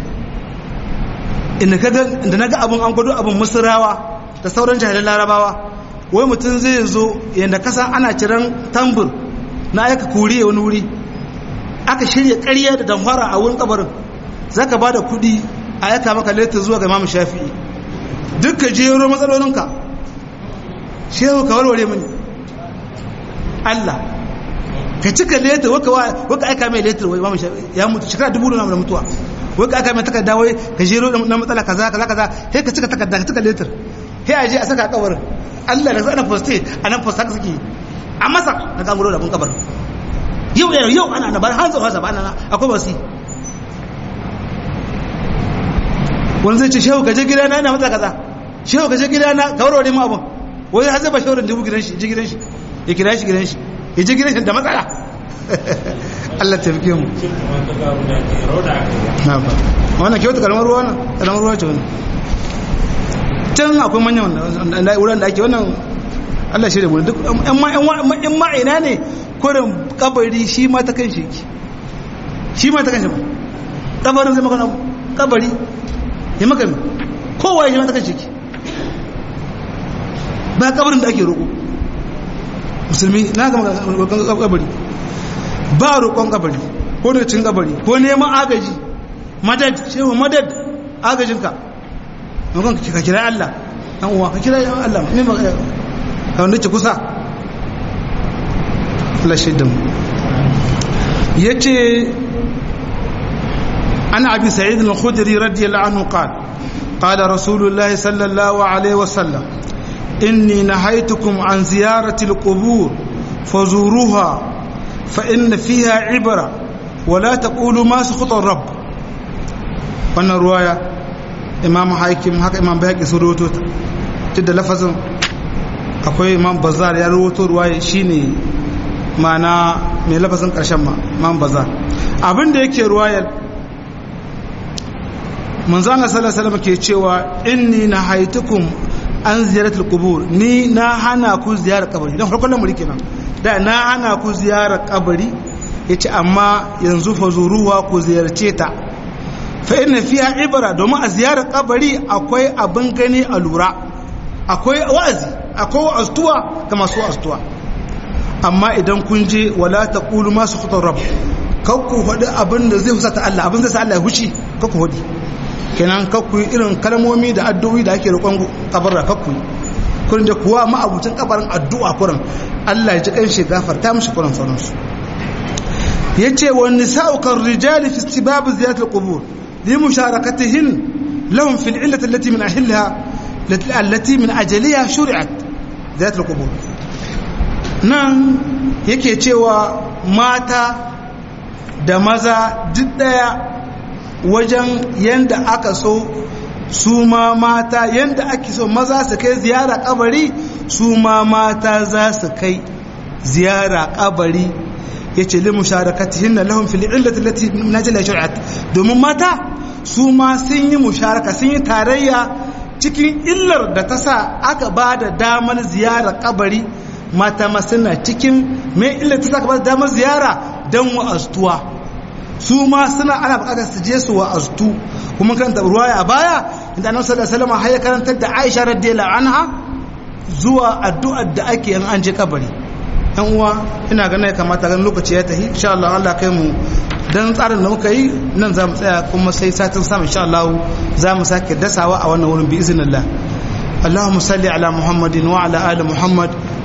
inda na ga abin an gwado abin musurawa da sauran jahilan larabawa wai mutum zai zo yadda kasa ana ciran tambur na aika kuri wani wuri aka shirya ƙarya da damfara a wurin kabarin za ka ba da kuɗi a yaka maka letter zuwa ga imamu shafi'i duk ka jero matsalolinka shehu ka warware mini Allah ka cika letter waka aika mai letter wai imamu shafi'i ya mutu shekara dubu da mutuwa waka aika mai takarda wai ka jero na matsala kaza kaza kaza sai ka cika takarda ka cika letter sai a je a saka kabarin Allah da ana poste a nan poste haka suke a masa na gangaro da mun kabarin yau yau yau ana na bayan hanzar hasa ba ana akwai wasi wani zai ce shehu gaje gida na ina mata kaza shehu gaje gida na ka warware mu abun wani har zai ba shehu dubu gidan shi je gidan shi ya kira shi gidan shi ya je gidan shi da matsala Allah ta fike mu na ba wannan kyautu kalmar ruwa na kalmar ruwa ce wannan can akwai manyan wuran da ake wannan Allah shi da mu duk in ma ina ne kurin kabari shi ma ta kan shi shi ma ta kan shi ba kabarin zai maka kabari ya maka mi kowa shi ma ta kan shi ba kabarin da ake roƙo musulmi na ga roƙon kabari ba roƙon kabari ko da cin kabari ko neman agaji madad shehu madad agajinka makon ka kira Allah dan uwa ka kira Allah ne ba ka wanda ce kusa Allah shaidan yace ana abi sa'id al-khudri radiyallahu anhu qala qala rasulullah sallallahu alaihi wasallam inni nahaytukum an ziyarati al-qubur fazuruha fa inna fiha ibra wa la taqulu ma sakhata ar-rabb wannan ruwaya imam hakim haka imam bayhaqi sun rawaito ta da lafazin akwai imam bazar ya rawaito ruwaya shine mana mai lafazin karshen ma imam bazar abin da yake ruwayar manzon Allah sallallahu alaihi wasallam ke cewa inni nahaitukum an ziyaratul qubur ni na hana ku ziyarar kabari dan farkon lamari kenan da na hana ku ziyarar kabari yace amma yanzu fa zuruwa ku ziyarce ta fa inna fiha ibra domin a ziyarar kabari akwai abin gani a lura akwai wa'azi akwai wa'aztuwa ga masu wa'aztuwa amma idan kun je wala taqulu ma sukhata rabb kakku faɗi abin da zai husata Allah abin zai sa Allah ya huci kakku faɗi kenan kakku irin kalmomi da addu'o'i da ake roƙon kabarra kakku kurin da kuwa ma'abucin kabarin addu'a kurin Allah ya ji kan shi gafarta mishi kurin sauransu yace wa nisa'u kar rijali fi istibab ziyarat al-qubur لمشاركتهن لهم في العلة التي من أهلها التي من أجلها شرعت ذات القبور nan yake cewa mata da maza duk daya wajen yanda aka so su ma mata yanda ake so maza su kai ziyara kabari su ma mata za su kai ziyara kabari ya ce limu sharakatihin na lahun fili illati lati najila shari'at domin mata su ma sun yi musharaka sun yi tarayya cikin illar da ta sa aka ba da damar ziyara kabari mata ma suna cikin mai illar ta sa aka ba da damar ziyara don wa'aztuwa su ma suna ana bukatar su je su wa'aztu kuma kan ruwaya a baya inda annabi sallallahu alaihi wasallam ya karantar da Aisha radiyallahu anha zuwa addu'ar da ake yin an je kabari yan uwa ina ganin ya kamata ganin lokaci ya tafi insha Allah Allah kai mu dan tsarin da muka yi nan za mu tsaya kuma sai satin sama insha Allah za mu sake dasawa a wannan wurin bi iznillah اللهم صل على محمد وعلى ال محمد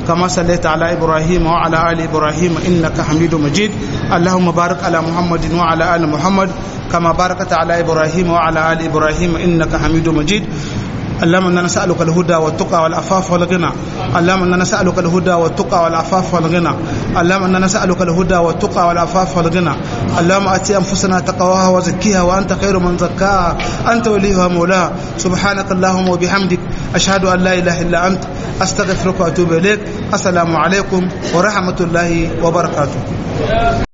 كما صليت على إبراهيم وعلى آل إبراهيم إنك حميد مجيد اللهم بارك على محمد وعلى آل محمد كما باركت على إبراهيم وعلى آل إبراهيم إنك حميد مجيد اللهم انا نسالك الهدى والتقى والعفاف والغنى اللهم انا نسالك الهدى والتقى والعفاف والغنى اللهم انا نسالك الهدى والتقى والعفاف والغنى اللهم اتي انفسنا تقواها وزكيها وانت خير من زكاها انت وليها مولاها سبحانك اللهم وبحمدك اشهد ان لا اله الا انت استغفرك واتوب اليك السلام عليكم ورحمه الله وبركاته